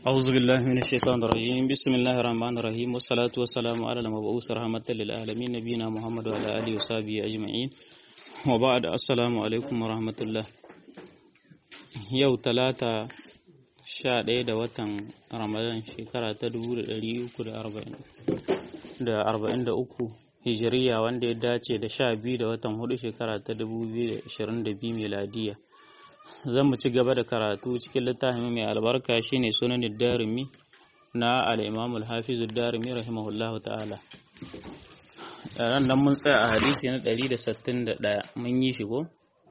أعوذ بالله من الشيطان الرجيم بسم الله الرحمن الرحيم والصلاة والسلام على المبعوث رحمة للعالمين نبينا محمد وعلى آله وصحبه أجمعين وبعد السلام عليكم ورحمة الله yau talata sha ɗaya da watan ramadan shekara ta dubu da ɗari uku da arba'in da uku hijiriya wanda ya dace da sha biyu da watan hudu shekara ta dubu biyu da ashirin da biyu miladiya zan mu ci gaba da karatu cikin littafin mai albarka shine sunan darimi na al-imam al-hafiz darimi rahimahullah ta'ala ran nan mun tsaya a hadisi na 161 mun yi shi ko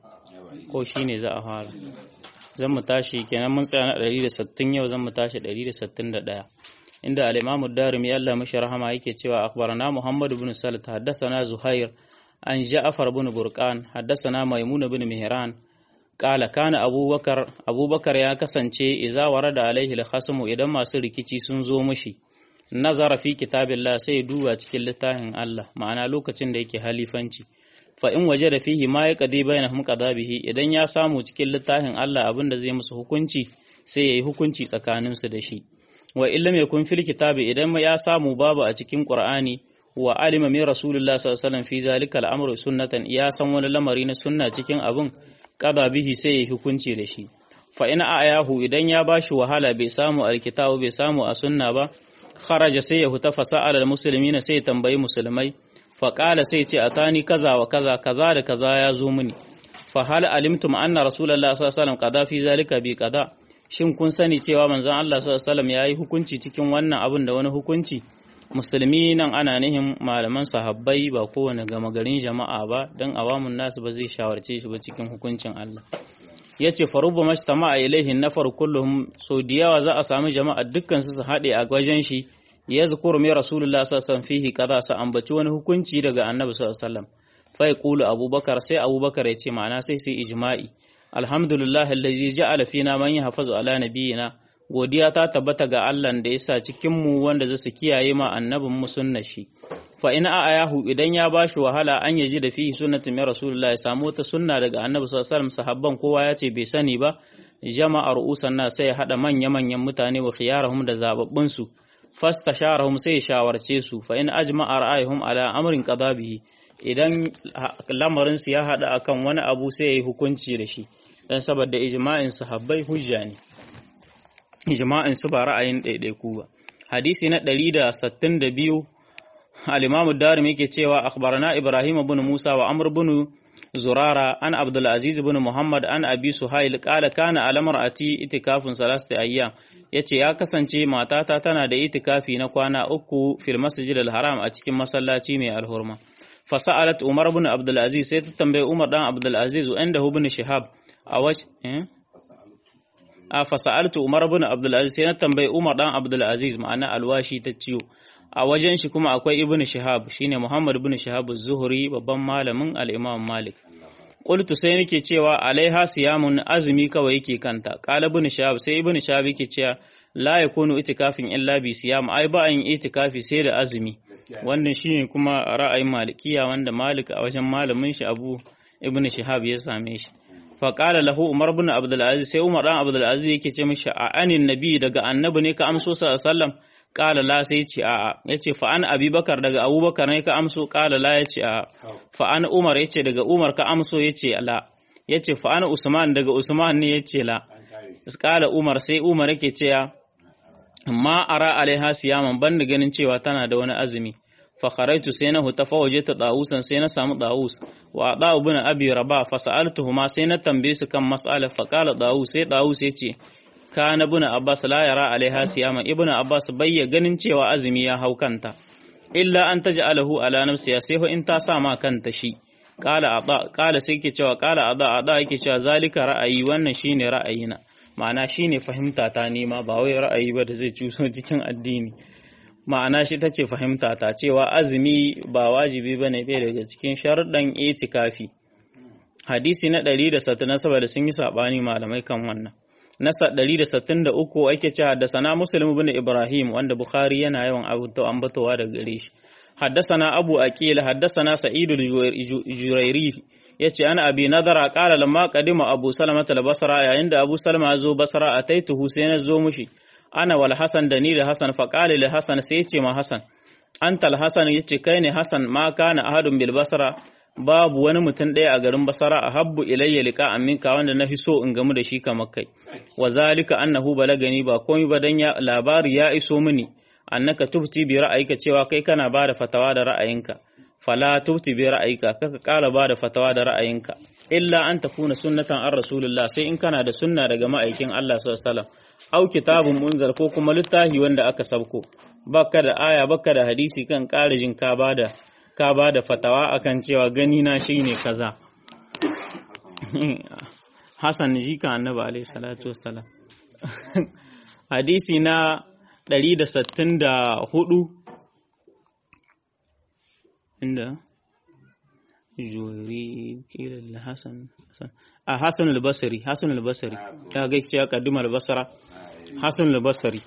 ko shine za a fara zan mu tashi kenan mun tsaya na 160 yau zan mu tashi 161 inda al-imam ad-darimi Allah mashi rahama yake cewa akhbarana muhammad ibn salat haddathana zuhair an ja'far ibn burqan haddathana maimun ibn mihran qala kana abubakar abubakar ya kasance idza warada alaihi al-khasmu idan masu rikici sun zo mishi nazara fi kitabillah sai duba cikin littafin Allah ma'ana lokacin da yake halifanci fa in waje da fihi ma ya qadi bainahum qadabihi idan ya samu cikin littafin Allah abin da zai musu hukunci sai yayi hukunci tsakanin su da shi wa illam yakun fil kitabi idan ya samu babu a cikin Qur'ani wa alima min rasulullah sallallahu alaihi wasallam fi zalika al-amru sunnatan ya san wani lamari na sunna cikin abin qada bihi sai yayi hukunci da shi fa in ayahu idan ya bashi wahala bai samu alkitabu bai samu a sunna ba kharaja sai ya huta fasa'ala al-muslimina sai ya tambayi musulmai faƙala sai ce a tani kaza wa kaza kaza da kaza ya zo mini fa hal alimtum anna rasulullah sallallahu alaihi wasallam qada fi zalika bi qada shin kun sani cewa manzon Allah sallallahu alaihi wasallam yayi hukunci cikin wannan abin da wani hukunci musulmi nan ana nihin malaman sahabbai ba kowane gama garin jama'a ba dan awamun nasu ba zai shawarce shi ba cikin hukuncin Allah yace farubu mashtama a ilaihin nafar kulluhum so da yawa za a samu jama'a dukkan su su haɗe a wajen shi ya zukuru mai rasulullah sallallahu fihi kaza sa ambaci wani hukunci daga annabi sallallahu alaihi wasallam fa yaqulu abubakar sai abubakar ya ce ma'ana sai sai ijma'i alhamdulillah allazi ja'ala fina man yahfazu ala nabiyina godiya ta tabbata ga Allah da yasa cikin mu wanda zasu kiyaye ma annabin mu sunnar shi fa in ayahu idan ya bashi wahala an yaji da fihi sunnatin min rasulullah ya samu ta sunna daga annabi sallallahu alaihi wasallam sahabban kowa ya ce bai sani ba jama'a ru'usan na sai ya hada manya manyan mutane wa khiyarahum da zababbun su fastasharahum sai shawarce su fa in ajma'a ra'ayhum ala amrin qada bihi idan lamarin su ya hada akan wani abu sai yayi hukunci da shi dan saboda ijma'in sahabbai hujja ne ijma'in su ba ra'ayin ɗaiɗaiku ba hadisi na 162 al-imam ad-darimi yake cewa akhbarana ibrahim ibn musa wa amr ibn zurara an abdul aziz ibn muhammad an abi suhail qala kana alamar ati itikafun salasti ayyam yace ya kasance matata tana da itikafi na kwana uku fil masjid al haram a cikin masallaci mai alhurma fasa'alat umar ibn abdul aziz sai ta tambaye umar dan abdul aziz inda ibn shihab a waj eh a fasa'altu umar ibn abdul aziz sai na tambaye umar dan abdul aziz ma'ana alwashi ta ciyo a wajen shi kuma akwai ibn shihab shine muhammad ibn shihab az-zuhri babban malamin al-imam malik qultu sai nake cewa alaiha siyamun azumi kawai yake kanta qala ibn shihab sai ibn shihab yake cewa la yakunu itikafin illa bi siyam ai ba yin itikafi sai da azumi wannan shine kuma ra'ayin malikiya wanda malik a wajen malamin shi abu ibn shihab ya same shi fa qala lahu umar ibn abdul aziz sai umar dan abdul aziz yake ce mishi a anin nabi daga annabi ne ka amso sallallahu alaihi wasallam kala la sai ce a'a yace fa an abubakar daga abubakar ne ka amso kala la yace a'a fa an umar yace daga umar ka amso yace la yace fa an usman daga usman ne yace la kala umar sai umar yake cewa ma ara alaiha siyaman ban da ganin cewa tana da wani azumi fa kharaitu sai na huta fa waje ta dawusan sai na samu dawus wa da ibn abi rabah fa sa'altuhuma sai na tambaye su kan mas'ala fa qala dawus sai dawus yace kana ibn abbas la yara alaiha siyama ibn abbas bayya ganin cewa azumi ya hau kanta illa an taj'alahu ala nafsiha sai fa in ta sa ma kanta shi qala ada qala sai ke cewa qala ada ada yake cewa zalika ra'ayi wannan shine ra'ayina ma'ana shine fahimta ta nema ba wai ra'ayi ba da zai cuso cikin addini ma'ana shi tace fahimta ta cewa azumi ba wajibi bane bai daga cikin sharuɗan itikafi hadisi na 167 da sun yi sabani malamai kan wannan nasa 163 ake ce haddasana muslim ibn ibrahim wanda bukhari yana yawan ambatowa da gare shi haddasana abu aqil haddasana sa'id al-jurairi yace ana abi nadara qala lamma qadima abu salama al-basra yayin da abu salama zo basra ataituhu sai na zo mushi ana wal hasan da ni da hasan fa qala li hasan sai yace ma hasan antal hasan yace kai ne hasan ma kana ahadun bil basra babu wani mutum ɗaya a garin basara a habbu ilayya liqa aminka wanda na fi so in gamu da shi kamar kai wa zalika annahu balagani ba komai ba dan ya labari ya iso mini annaka tubti bi ra'ayika cewa kai kana bada fatawa da ra'ayinka fala tubti bi ra'ayika kaka kala bada fatawa da ra'ayinka illa an takuna sunnatan an rasulullah sai in kana da sunna daga ma'aikin Allah sallallahu alaihi wasallam au kitabun munzal ko kuma littafi wanda aka sabko baka da aya baka da hadisi kan ƙarajin ka bada ka bada fatawa akan cewa gani na shine kaza Hassan jika annabi alaihi salatu wassalam hadisi na 164 inda juwari kila Hassan a Hassan al-Basri Hassan al-Basri ta ga cewa kaddima al-Basra Hassan al-Basri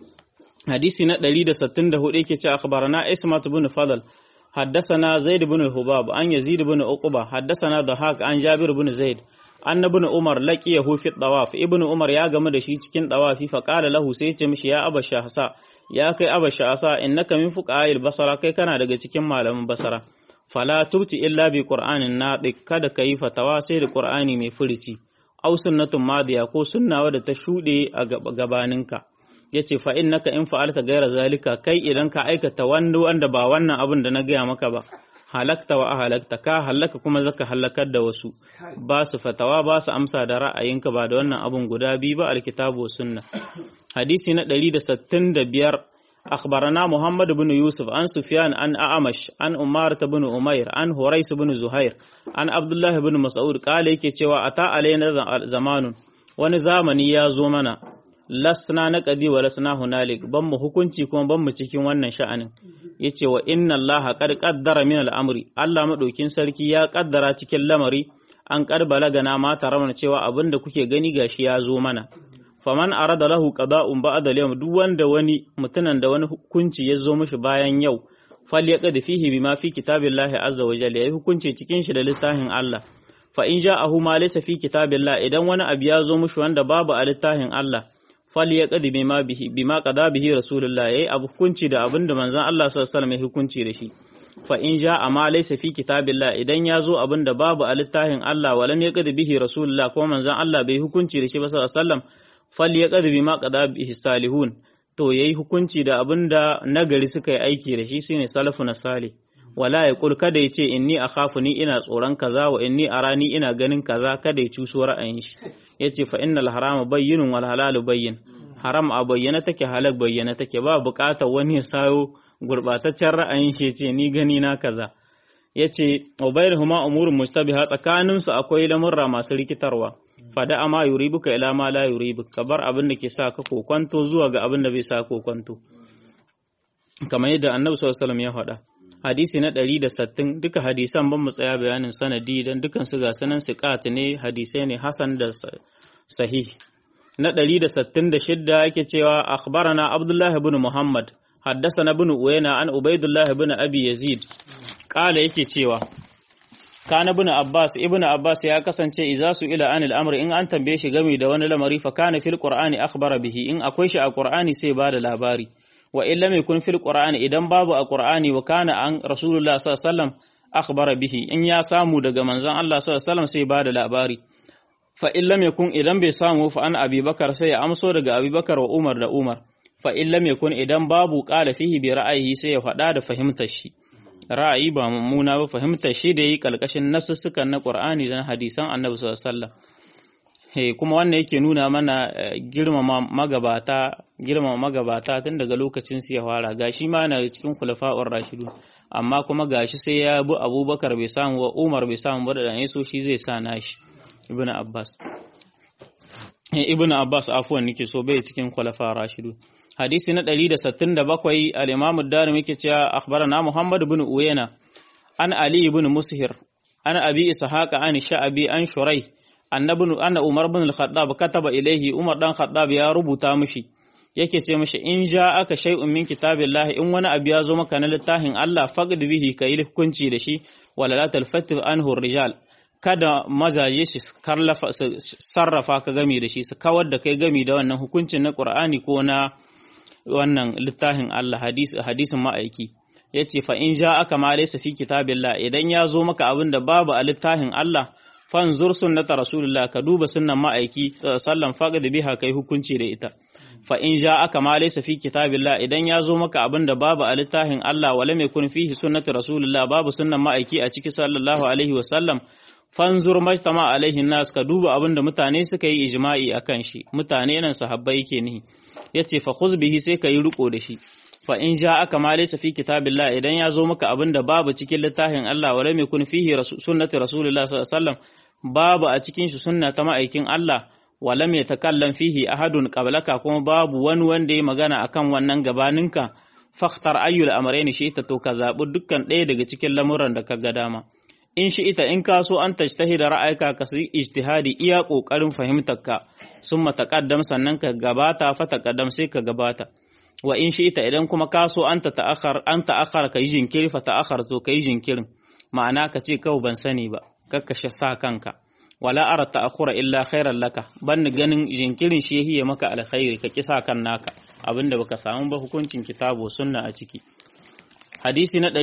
hadisi na 164 yake cewa akhbarana Ismat ibn Fadl حدثنا زيد بن الحباب عن يزيد بن عقبة حدثنا ضحاك عن جابر بن زيد أن ابن عمر لقيه في الطواف ابن عمر يا game da shi cikin tawafi fa qala lahu sai ya ce mishi ya aba shahsa ya kai aba shahsa innaka min fuqa'il basara kai kana daga cikin malaman basara fala tubti illa bi qur'anin nadiq kada kai fatawa sai da qur'ani mai furici aw sunnatun madiya ko sunna wadda ta shude a gabaninka yace fa innaka in fa'alta gaira zalika kai idan ka aikata wanda wanda ba wannan abin da na gaya maka ba halakta wa halakta ka halaka kuma zaka halakar da wasu ba su fatawa ba su amsa da ra'ayinka ba da wannan abun guda biyu ba alkitabu sunna hadisi na 165 أخبرنا محمد بن يوسف عن سفيان عن أعمش عن أمارة بن أمير عن هريس بن زهير عن عبد الله بن مسعود قال يكي cewa ata alaina zamanun wani zamani ya zo mana lasna na qadi wa lasna hunalik ban mu hukunci kuma ban mu cikin wannan sha'anin yace wa inna allaha qad qaddara min al-amri Allah madaukin sarki ya kaddara cikin lamari an karbala gana ma taramana cewa abinda kuke gani gashi ya zo mana faman arada lahu qada'un ba'da al-yawm duk wanda wani mutunan da wani hukunci ya zo mishi bayan yau falyaqad fihi bima fi kitabillahi azza wa jalla yayi hukunci cikin shi da littafin Allah fa in ja'ahu ma laysa fi kitabillahi idan wani abu ya zo mishi wanda babu a littafin Allah falyaqad bima bihi bima qada bihi rasulullah yayi abu hukunci da abinda manzon Allah sallallahu alaihi wasallam ya hukunci da shi fa in ja'a ma laysa fi kitabillah idan ya zo abinda babu a littafin Allah walam yaqad bihi rasulullah kuma manzon Allah bai hukunci da shi ba sallallahu alaihi wasallam falyaqad bima qada bihi salihun to yayi hukunci da abinda nagari suka yi aiki da shi shine salafu na salih wala ya kul kada ya ce inni akhafu ni ina tsoron kaza wa inni arani ina ganin kaza kada ya cuso ra'ayin shi yace fa innal harama bayyinun wal halalu bayyin haram a bayyana take halak bayyana take ba bukatar wani ya sayo gurbataccen ra'ayin shi yace ni gani na kaza yace ubayrahuma umurun mustabiha tsakanin su akwai lamurra masu rikitarwa fada ama yuribuka ila ma la yuribuk ka bar abin da ke sa ka kokwanto zuwa ga abin da bai sa kokwanto kamar yadda annabi sallallahu alaihi wasallam ya faɗa hadisi na 160 duka hadisan ban mu tsaya bayanin sanadi dan dukan su ga sanan siqat ne hadisai ne hasan da sahih na 166 yake cewa akhbarana abdullah ibn muhammad حدثنا ابن uwaina an ubaidullah ibn abi yazid kala yake cewa kana ibn abbas ibn abbas ya kasance idza su ila anil amri in an tambaye shi game da wani lamari fa kana fil qur'ani akhbara bihi in akwai shi a qur'ani sai bada labari wa illa mai kun fil qur'ani idan babu a qur'ani wa kana an rasulullah sallallahu alaihi wasallam akhbara bihi in ya samu daga manzon Allah sallallahu alaihi wasallam sai bada labari fa illa mai kun idan bai samu fa an abubakar sai ya amso daga abubakar wa umar da umar fa illa mai kun idan babu qala fihi bi ra'ayi sai ya faɗa da fahimtar shi ra'ayi ba mummuna ba fahimtar shi da yi kalkashin nasussukan na qur'ani da hadisan annabi sallallahu alaihi wasallam Hey, kuma wannan yake nuna mana uh, girmama magabata girmama magabata tun daga lokacin su ya fara gashi ma na cikin khulafa'ur rashidu amma kuma gashi sai ya bi abubakar bai samu wa umar bai samu ba da dan so shi zai sa nashi ibn abbas hey, ibn abbas afwan nake so bai cikin khulafa'ur rashidu hadisi na 167 al-imam ad-darimi yake cewa akhbarana muhammad ibn uyayna an ali ibn mushir an abi ishaqa an sha'abi an shurai annabin anna Umar bin al-Khattab kataba ilaihi Umar dan Khattab ya rubuta mishi yake ce mishi in ja aka shay'un min kitabillahi in wani abu ya zo maka na littafin Allah faqd bihi kai hukunci da shi wala la talfattif anhu rijal kada mazaje shi sarrafa ka gami da shi su kawar da kai gami da wannan hukuncin na Qur'ani ko na wannan littafin Allah hadisin ma'aiki yace fa in ja aka ma laysa fi kitabillah idan ya zo maka abin da babu a littafin Allah fanzur sunnata rasulullah ka duba sunnan ma'aiki sallan faqad biha kai hukunci da ita fa in ja aka ma laysa fi kitabillah idan ya zo maka abin da babu a littafin Allah wala mai kun fihi sunnatu rasulullah babu sunnan ma'aiki a ciki sallallahu alaihi wa sallam fanzur majtama alaihi nas ka duba abin da mutane suka yi ijma'i akan shi mutane nan sahabbai yake nihi yace fa khuz bihi sai ka yi riko da shi fa in ja aka ma laysa fi kitabillah idan ya zo maka abin da babu cikin littafin Allah wala mai kun fihi sunnatu rasulullah sallallahu alaihi wasallam babu a cikin shi sunna ta ma'aikin Allah wala mai takallan fihi ahadun qablaka kuma babu wani wanda ya magana akan wannan gabaninka fakhtar ayyul amrayn shi ita to ka zabi dukkan ɗaya daga cikin lamuran da ka ga dama in shi ita in ka so an tajtahida ra'ayka ka yi ijtihadi iya kokarin fahimtarka summa taqaddam sannan ka gabata fa taqaddam sai ka gabata wa in shi ita idan kuma ka so an ta ta'akhar an ta'akhar ka yi jinkiri fa ta'akhar to ka yi jinkirin ma'ana ka ce kawai ban sani ba kakkashe sa kanka wala ara ta'akhura illa khairan laka ban ganin jinkirin shi yahiye maka alkhairi ka kisa kan naka abinda baka samu ba hukuncin kitabu sunna a ciki hadisi na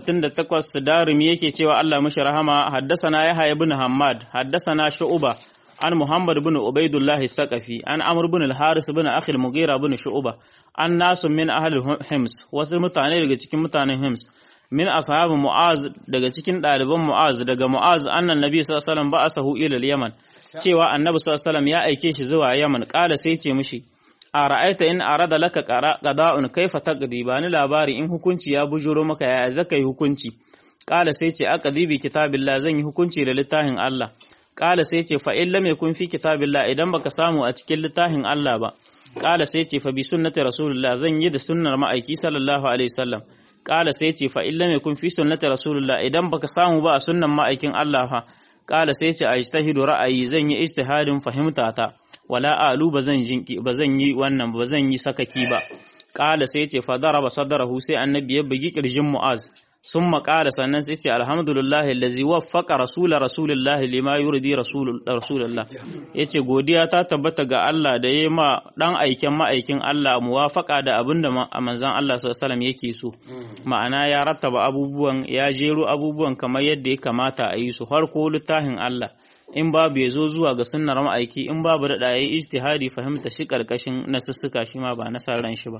168 darimi yake cewa Allah mashi rahama haddasana yahya ibn hammad haddasana shu'ba an muhammad ibn ubaidullah saqafi an amr ibn al-haris ibn akhi al-mughira ibn shu'ba an nasu min ahli hims wasu mutane daga cikin mutanen hims min ashabu mu'az daga cikin ɗaliban mu'az daga mu'az annan nabi sallallahu alaihi wasallam ba'asahu ila al-yaman cewa annabi sallallahu alaihi wasallam ya aike shi zuwa yaman kala sai ce mishi a ra'aita in arada laka qada'un kaifa taqdi ba ni labari in hukunci ya bujuro maka ya zaka yi hukunci kala sai ce aqdi bi kitabillah zan yi hukunci da littafin Allah kala sai ce fa in lam yakun fi kitabillah idan baka samu a cikin littafin Allah ba kala sai ce fa bi sunnati rasulullah zan yi da sunnar ma'aiki sallallahu alaihi wasallam kala sai ce fa in lam yakun fi sunnati rasulullah idan baka samu ba a sunnan ma'aikin Allah fa kala sai ce a ijtahidu ra'ayi zan yi ijtihadin fahimta ta wala alu bazan jinki bazan yi wannan bazan yi sakaki ba kala sai ce fa daraba sadrahu sai annabi ya bugi kirjin mu'az sun maƙala sannan sai ce alhamdulillah allazi waffaqa rasula rasulillah lima yurdi rasulullah yace godiya ta tabbata ga Allah da yayi ma dan aiken ma'aikin Allah muwafaqa da abinda manzon Allah sallallahu alaihi yake so ma'ana ya rattaba abubuwan ya jero abubuwan kamar yadda ya kamata a yi su farko littafin Allah in babu ya zo zuwa ga sunnar ma'aiki in babu da yayi ijtihadi fahimta shi karkashin nasussuka shi ma ba nasaran shi ba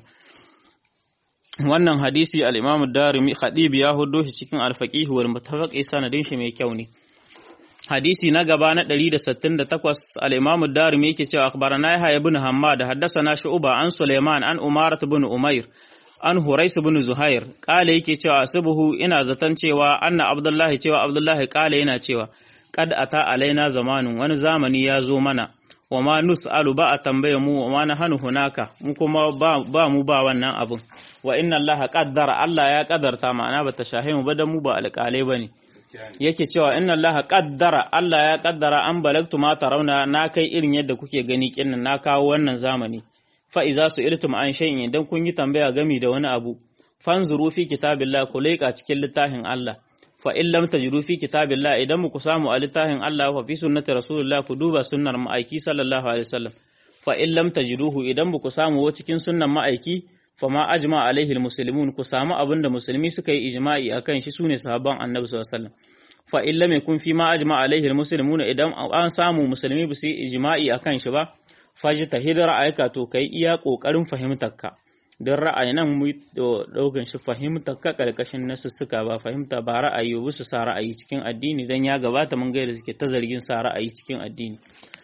wannan hadisi al-Imam Darimi Khadib ya hudo shi cikin al-Faqih wal Mutafaqi sanadin shi mai kyau ne hadisi na gaba na 168 al-Imam Darimi yake cewa akhbarana Yahya ibn Hammad haddathana Shu'ba an Sulaiman an Umar ibn Umair an Hurais ibn Zuhair kale yake cewa asbuhu ina zaton cewa anna Abdullahi cewa Abdullahi kale yana cewa kad ata alaina zamanun wani zamani ya zo mana wa ma nus'alu ba a tambaye mu wa ma nahanu hunaka mu kuma ba mu ba wannan abun wa inna Allah qaddara Allah ya kaddarta ma'ana bata shahe mu ba dan mu ba alƙalai bane yake cewa inna Allah qaddara Allah ya kaddara an balagtu ma tarawna na kai irin yadda kuke gani kinnan na kawo wannan zamani fa iza su iltum an shay'in idan kun yi tambaya gami da wani abu fanzuru fi kitabillah ku leƙa cikin littafin Allah fa in lam tajidu fi kitabillah idan muku samu a littafin Allah fa fi sunnati rasulullah ku duba sunnar ma'aiki sallallahu alaihi wasallam fa in lam tajiduhu idan muku samu cikin sunnan ma'aiki fama ajma alaihi almuslimun ku samu abinda musulmi suka yi ijma'i akan shi sune sahabban annabi sallallahu alaihi wasallam fa in lam yakun fi ma ajma alaihi almuslimun idan an samu musulmi ba su yi ijma'i akan shi ba faji tahid ra'ayka to kai iya kokarin fahimtarka don ra'ayi nan mu daukan shi fahimtar ka karkashin nasussuka ba fahimta ba ra'ayi ba su sa ra'ayi cikin addini dan ya gabata mun ga da suke ta zargin sa ra'ayi cikin addini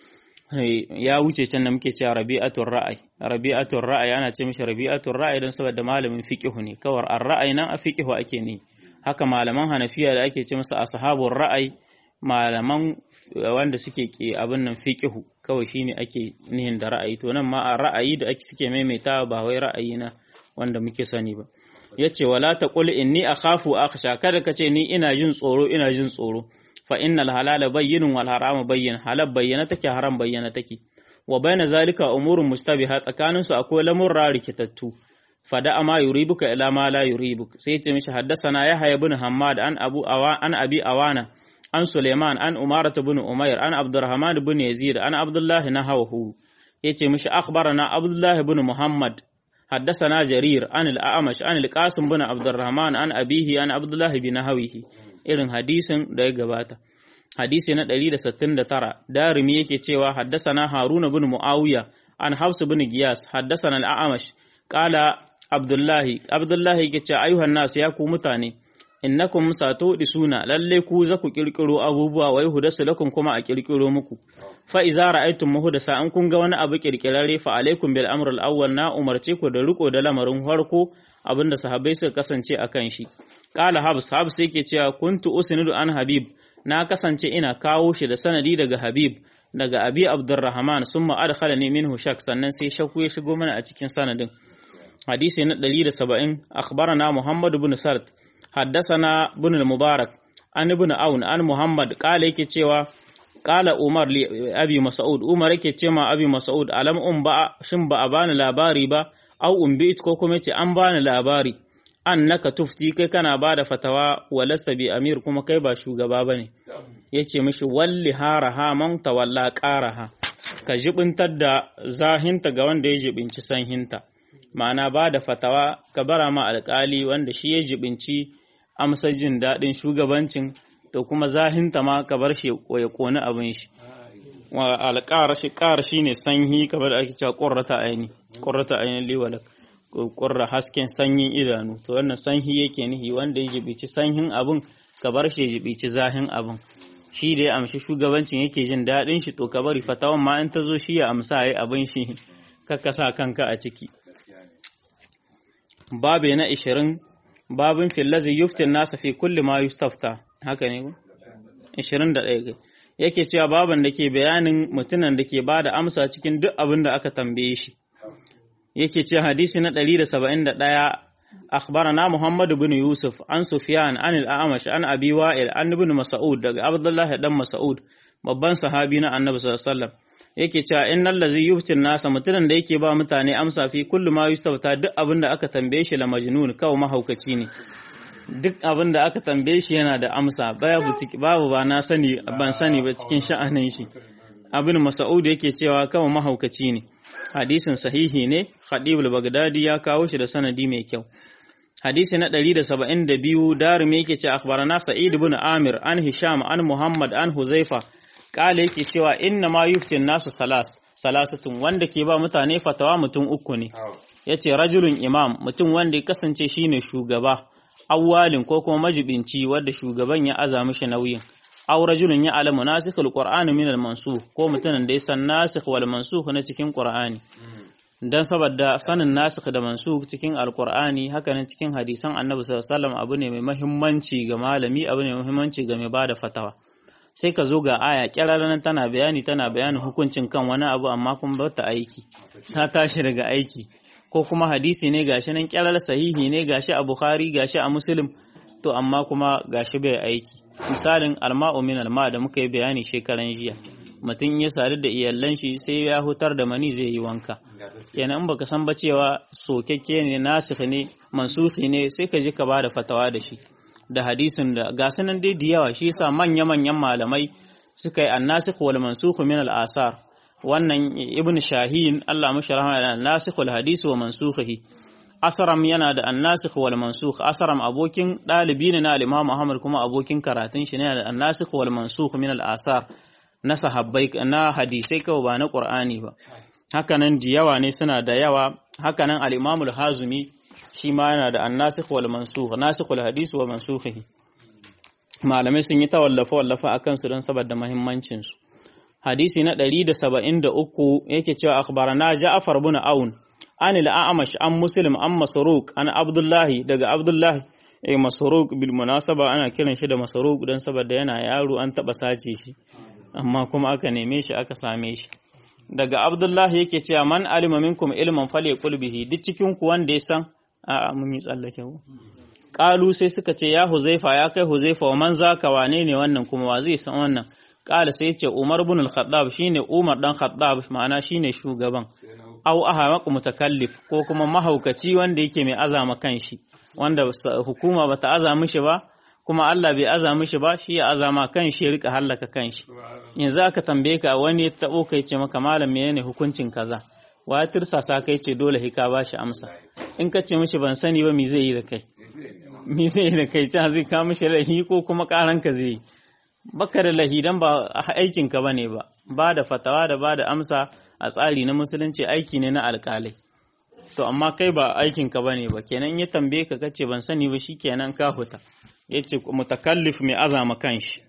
ya wuce can da muke cewa rabi'atul ra'ayi rabi'atul ra'ayi ana ce mishi rabi'atul ra'ayi don saboda malamin fiqhu ne kawar ar ra'ayi nan a fiqhu ake ne haka malaman hanafiya da ake ce musu ashabul ra'ayi malaman wanda suke ke abin nan fiqhu kawai shine ake nihin da ra'ayi to nan ma a ra'ayi da ake suke maimaita ba wai ra'ayi na wanda muke sani ba yace wala taqul inni akhafu akhsha kada kace ni ina jin tsoro ina jin tsoro fa innal halala bayyinun wal harama bayyin halal bayyana take haram bayyana take wa bayna zalika umurun mustabiha tsakanin su akwai lamurra rikitattu fada ama yuribuka ila ma la yuribuk sai yace mishi haddasana yahya ibn hammad an abu awa an abi awana an Suleiman an Umara bin Umair an Abdurrahman bin Yazid an Abdullah nahawahu yace mishi akhbarana Abdullah bin Muhammad حدثنا جرير عن الأعمش عن القاسم بن عبد الرحمن عن أبيه عن عبد الله بن نهويه irin hadisin da ya gabata hadisi na 169 darimi yake cewa haddasana haruna bin muawiya an hafsu bin giyas haddasana al-a'mash qala abdullahi abdullahi yake cewa ayuhan nas ya ku mutane innakum suna lalle ku za ku kirkiro abubuwa wai hudasu lakum kuma a kirkiro muku fa iza ra'aytum muhdasa an kun ga wani abu kirkirare fa alaikum bil amr al awwal na umarce ku da riko da lamarin farko abinda sahabbai suka kasance akan shi qala habs habs yake cewa kuntu usnidu an habib na kasance ina kawo shi da sanadi daga habib daga abi abdurrahman summa adkhalani minhu shak sannan sai shakku ya shigo mana a cikin sanadin hadisi na 170 akhbarana muhammad ibn sart حدثنا بن المبارك عن ابن عون عن محمد قال yake cewa qala umar li abi mas'ud umar yake ce ma abi mas'ud alam um ba shin ba a bani labari ba au umbit ko kuma ce an bani labari annaka tufti kai kana bada fatawa walasta bi amir kuma kai ba shugaba bane yace mishi walli haraha man tawalla qaraha ka jibintar da zahinta ga wanda ya jibinci sanhinta ma'ana ba da fatawa ka bara ma alkali wanda shi ya jibinci amsa jin daɗin shugabancin to kuma zahinta ma ka bar shi ya ƙoni abin shi wa alƙara shi ƙara shi ne sanyi kamar ake cewa ƙurrata aini ƙurrata aini liwalak ƙurra hasken sanyin idanu to wannan sanyi yake nihi wanda ya jibici sanyin abin ka bar shi ya jibici zahin abin shi da ya amshi shugabancin yake jin daɗin shi to ka bari fatawan ma in ta zo shi ya amsa ya abin shi kakka sa kanka a ciki babe na ishirin babin fillazi yuftin nasa fi kulli ma yustafta haka ne ku? ishirin da ɗaya yake cewa baban da ke bayanin mutumin da ke ba da amsa cikin duk abin da aka tambaye shi yake ce hadisi na ɗari da saba'in da ɗaya أخبرنا محمد بن يوسف عن سفيان عن الأعمش عن أبي وائل عن ابن مسعود daga Abdullah dan Mas'ud babban sahabi na Annabi sallallahu alaihi wasallam yake cewa innal ladzi yuftin nasa mutumin da yake ba mutane amsa fi kullu ma yustafta duk abin da aka tambaye shi la majnun kawai mahaukaci ne duk abin da aka tambaye shi yana da amsa babu babu ba na sani ban sani ba cikin sha'anin shi abin Mas'ud yake cewa kawai mahaukaci ne hadisin sahihi ne Khadibul Baghdadi ya kawo shi da sanadi mai kyau hadisi na 172 darimi yake ce akhbarana Sa'id ibn Amir an Hisham an Muhammad an Huzaifa kale yake cewa inna ma yuftin nasu salas salasatun wanda ke ba mutane fatawa mutum uku ne yace rajulun imam mutum wanda ya kasance shine shugaba awwalin ko kuma majibinci wanda shugaban ya aza mishi nauyin aw rajulun ya alamu nasikhul qur'ani min al-mansukh ko mutumin da ya san nasikh wal mansukh na cikin qur'ani dan saboda sanin nasikh da mansukh cikin alqur'ani haka nan cikin hadisan annabi sallallahu alaihi wasallam abu ne mai muhimmanci ga malami abu ne mai muhimmanci ga mai bada fatawa sai ka zo ga aya kiraranan tana bayani tana bayanin hukuncin kan wani abu amma kuma ba ta aiki ta tashi daga aiki ko kuma hadisi ne gashi nan kirar sahihi ne gashi a bukhari gashi a muslim to amma kuma gashi bai aiki misalin alma'u min alma da muka yi bayani shekaran jiya mutum ya sadu da iyalan shi sai ya hutar da mani zai yi wanka kenan in baka san ba cewa sokekke ne nasikh ne mansuhi ne sai ka ji ka bada fatawa da shi da hadisin da ga sunan dai da yawa shi yasa manya manyan malamai suka yi annasikh wal mansukh min al asar wannan ibn shahin Allah mashi rahama da nasikh wal hadisi wa mansukhihi asaram yana da annasikh wal mansukh asaram abokin dalibi ne na al-Imam Ahmad kuma abokin karatun shi ne da annasikh wal mansukh min al-asar na sahabbai na hadisai kawai ba na Qur'ani ba hakanan da yawa ne suna da yawa hakanan al-Imam al-Hazimi shi ma yana da annasikh wal mansukh nasikh wal hadisi wa mansukhihi malamai sun yi ta wallafa wallafa akan su don saboda muhimmancin su hadisi na 173 yake cewa akhbarana Ja'far ibn Aun an al-A'mash an Muslim an Masruq an Abdullahi daga Abdullahi eh Masruq bil munasaba ana kiran shi da Masruq dan saboda yana yaro an taba sace shi amma kuma aka neme shi aka same shi daga Abdullahi yake cewa man alima minkum ilman falyaqul bihi duk cikin ku wanda ya san a mun yi tsallake ku qalu sai suka ce ya Huzaifa ya kai Huzaifa wa man zaka wane ne wannan kuma wa zai san wannan qala sai ce Umar ibn al-Khattab shine Umar dan Khattab ma'ana shine shugaban au aha mutakallif ko kuma mahaukaci wanda yake mai azama kanshi wanda hukuma bata aza mishi ba kuma Allah bai aza mishi ba shi ya azama kan shi ya rika hallaka kan shi yanzu aka tambaye ka wani ya tabo kai ce maka malam menene hukuncin kaza wa tirsasa kai ce dole hika ba shi amsa in ka ce mishi ban sani ba me zai yi da kai me zai yi da kai ta zai ka mishi lahi ko kuma karan ka zai yi baka da lahi dan ba aikin ka bane ba ba da fatawa da ba da amsa a tsari na musulunci aiki ne na alƙalai to amma kai ba aikin ka bane ba kenan ya tambaye ka kace ban sani ba shikenan ka huta yace mutakallif mai azama kanshi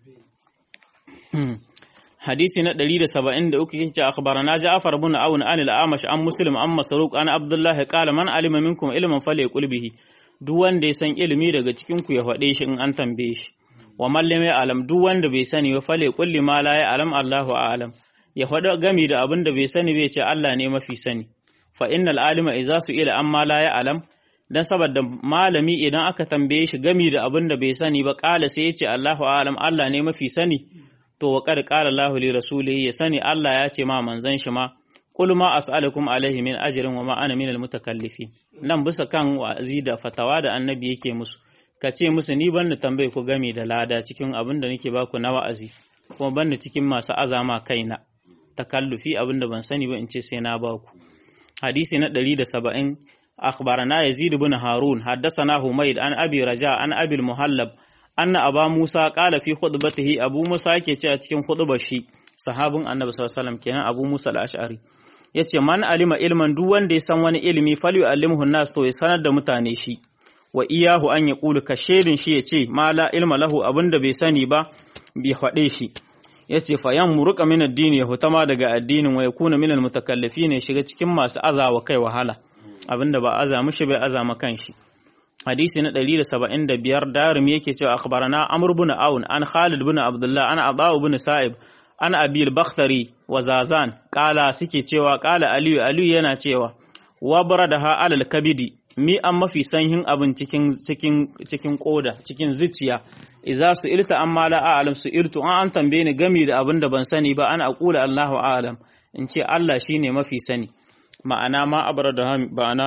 hadisi na 173 yace akhbarana Ja'far ibn Aun an al-Amash an Muslim an Masruq an Abdullah qala man alima minkum ilman falyaqul bihi duk wanda ya san ilimi daga cikin ku ya faɗe shi in an tambaye shi wa man lam alam duk wanda bai sani ba falyaqul li ma la ya'lam Allahu a'lam ya faɗa gami da abin da bai sani bai ce Allah ne mafi sani fa innal alima idza su'ila amma la ya'lam dan saboda malami idan aka tambaye shi gami da abin da bai sani ba kala sai ya ce Allahu a'lam Allah ne mafi sani to wa qad qala Allahu li rasulihi ya sani Allah ya ce ma manzon shi ma qul ma as'alukum alaihi min ajrin wa ma ana minal mutakallifin nan bisa kan wa'azi da fatawa da annabi yake musu ka ce musu ni ban tambaye ku gami da lada cikin abin da nake baku na wa'azi kuma ban cikin masu azama kaina takallufi abin da ban sani ba in ce sai na baku hadisi na 170 أخبرنا يزيد بن هارون حدثنا حميد عن أبي رجاء عن أبي المهلب أن أبا موسى قال في خطبته أبو موسى كي cikin خطبة shi sahabin annabi sallallahu alaihi wasallam kenan Abu Musa al-Ash'ari yace man alima ilman duk wanda ya san wani ilimi fal yu'allimuhu an-nas to ya sanar da mutane shi wa iyahu an yaqulu ka shedin shi yace ma la ilma lahu abinda bai sani ba bai faɗe shi yace fa yan muruka min addini ya hutama daga addinin wa yakuna min al-mutakallifin ya shiga cikin masu azawa kai wahala abinda ba aza mishi bai azama kanshi hadisi na 175 darim yake cewa akhbarana amr ibn aun an khalid ibn abdullah an aba ibn sa'ib an abil bakhtari wa zazan kala suke cewa kala aliyu aliyu yana cewa wa baradaha alal kabidi mi an mafi sanyin abin cikin cikin cikin koda cikin zuciya idza su ilta amma la a'lam su irtu an an tambaye ni gami da abin da ban sani ba ana aqula Allahu a'lam in ce Allah shine mafi sani ma'ana ma abradaha ma'ana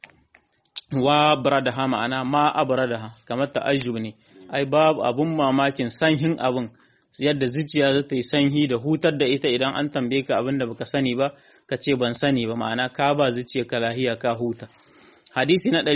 wa bradaha ma'ana ma abradaha kamar ta'ajjub ne ai babu abun mamakin sanhin abin yadda zuciya za ta yi sanyi da hutar da ita idan an tambaye ka abin da baka sani ba ka ce ban sani ba ma'ana ka ba zuciya ka lahiya ka huta hadisi na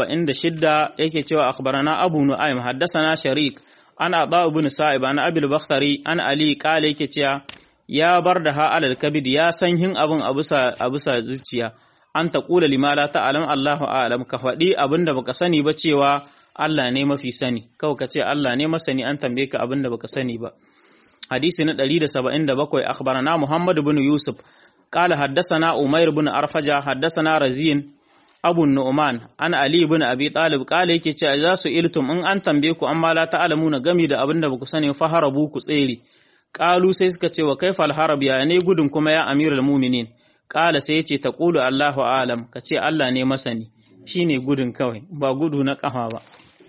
176 yake cewa akhbarana abu nu'aym haddathana sharik ana aba ibn sa'ib ana abil bakhtari an ali qala yake cewa ya bar da ha alal kabid ya san hin abin a bisa zuciya an ta kula lima la ta'lam Allahu a'lam ka faɗi abin da baka sani ba cewa Allah ne mafi sani kawai ka ce Allah ne masani an tambaye ka abin da baka sani ba hadisi na 177 akhbarana Muhammad ibn Yusuf qala haddathana Umair ibn Arfaja haddathana Razin Abu Nu'man an Ali ibn Abi Talib qala yake cewa za su iltum in an tambaye ku amma la ta'lamuna gami da abin da baku sani fa harabu ku tsere Ƙalu sai suka ce wa kaifal harab ya ne gudun kuma ya amirul muminin ƙala sai ce ta ƙulu Allahu alam ka ce Allah ne masani shi ne gudun kawai ba gudu na ƙafa ba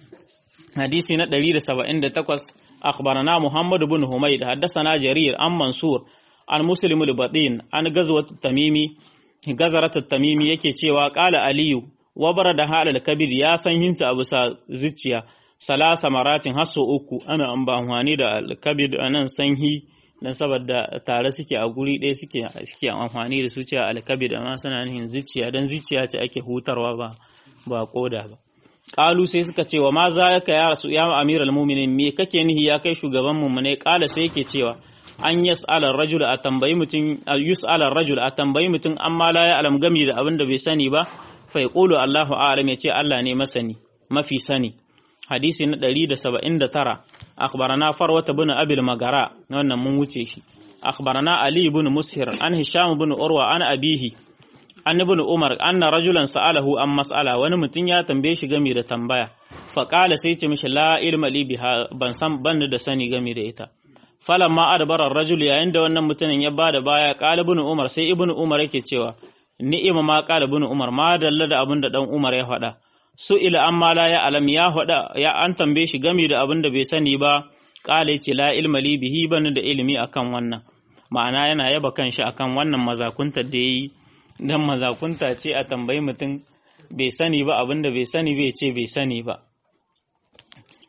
hadisi na 178 akhbarana Muhammad ibn Humayd haddathana Jarir an Mansur an Muslim al-Batin an gazwat tamimi gazarat tamimi yake cewa ƙala Aliyu wa barada halal kabir ya san hinsa abu sa zuciya salasa maratin hasso uku ana an ba amfani da alkabid a nan sanhi don saboda tare suke a guri ɗaya suke suke amfani da su cewa alkabid amma suna nihin zuciya don zuciya ce ake hutarwa ba ba koda ba qalu sai suka ce wa ma za ka ya rasu ya amiral mu'minin me kake nihi ya kai shugaban mu ne qala sai yake cewa an yas'ala ar-rajul a tambayi mutum yus'ala ar-rajul a tambayi mutum amma la ya alam gami da abin da bai sani ba fa yaqulu Allahu a'lam ya ce Allah ne masani mafi sani hadisi na 179 akhbarana farwata bin abil magara wannan mun wuce shi akhbarana ali ibn mushir an hisham ibn urwa an abihi an ibn umar anna rajulan sa'alahu an mas'ala wani mutum ya tambaye shi game da tambaya fa qala sai ce mishi la ilma li biha ban san ban da sani game da ita falamma adbara ar-rajul yayin da wannan mutumin ya bada baya qala ibn umar sai ibn umar yake cewa ni'ima ma qala ibn umar ma dalla da abin da dan umar ya faɗa su ila amma la ya alam ya faɗa ya an tambaye shi game da abin da bai sani ba qala yace la ilma li bihi ban da ilimi akan wannan ma'ana yana yaba kanshi akan wannan mazakunta da yayi dan mazakunta ce a tambayi mutum bai sani ba abin da bai sani bai ce bai sani ba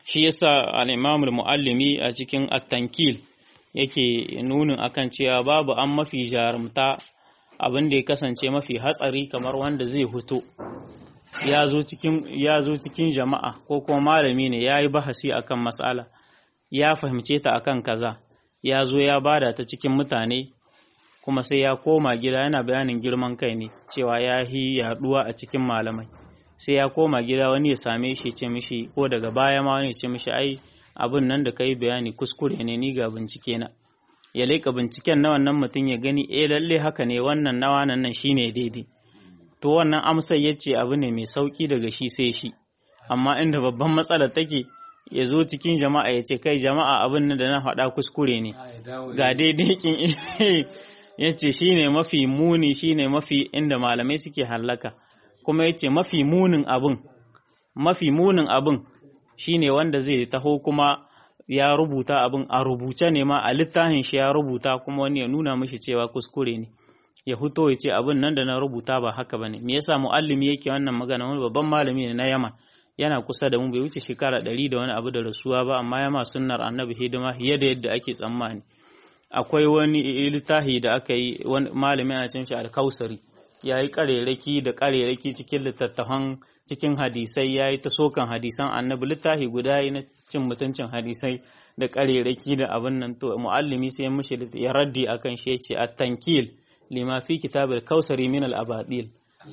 shi yasa al-Imam al-Muallimi a cikin at-Tankil yake nunin akan cewa babu an mafi jarumta abin da ya kasance mafi hatsari kamar wanda zai fito ya zo cikin ya zo cikin jama'a ko kuma malami ne ya yi bahasi akan matsala ya fahimce ta akan kaza ya zo ya bada ta cikin mutane kuma sai ya koma gida yana bayanin girman kai ne cewa ya yi yaduwa a cikin malamai sai ya koma gida wani ya same shi ce mishi ko daga baya ma wani ya ce mishi ai abin nan da kai bayani kuskure ne ni ga bincike na ya leƙa binciken na wannan mutum ya gani eh lalle haka ne wannan nawa nan nan shine daidai to wannan amsar ya ce abu ne mai sauki daga shi sai shi amma inda babban matsalar take ya zo cikin jama'a ya ce kai jama'a abin nan da na faɗa kuskure ne ga daidai kin ya ce shi ne mafi muni shi ne mafi inda malamai suke hallaka kuma ya ce mafi munin abin mafi munin abin shi ne wanda zai taho kuma ya rubuta abin a rubuce ne ma a littafin shi ya rubuta kuma wani ya nuna mishi cewa kuskure ne ya fito ya ce abin nan da na rubuta ba haka bane me yasa muallimi yake wannan magana wani babban malami ne na Yaman yana kusa da mu bai wuce shekara ɗari da wani abu da rasuwa ba amma ya ma sunnar annabi hidima fiye da yadda ake tsammani akwai wani littafi da aka yi wani malami ana cin shi alkausari ya yi ƙarerake da ƙarerake cikin littattafan cikin hadisai ya yi ta sokan hadisan annabi littafi guda yi na cin mutuncin hadisai da ƙarerake da abin nan to mu'allimi sai mishi ya raddi akan shi ya ce at-tankil lima fi kitabul kausari min al-abadil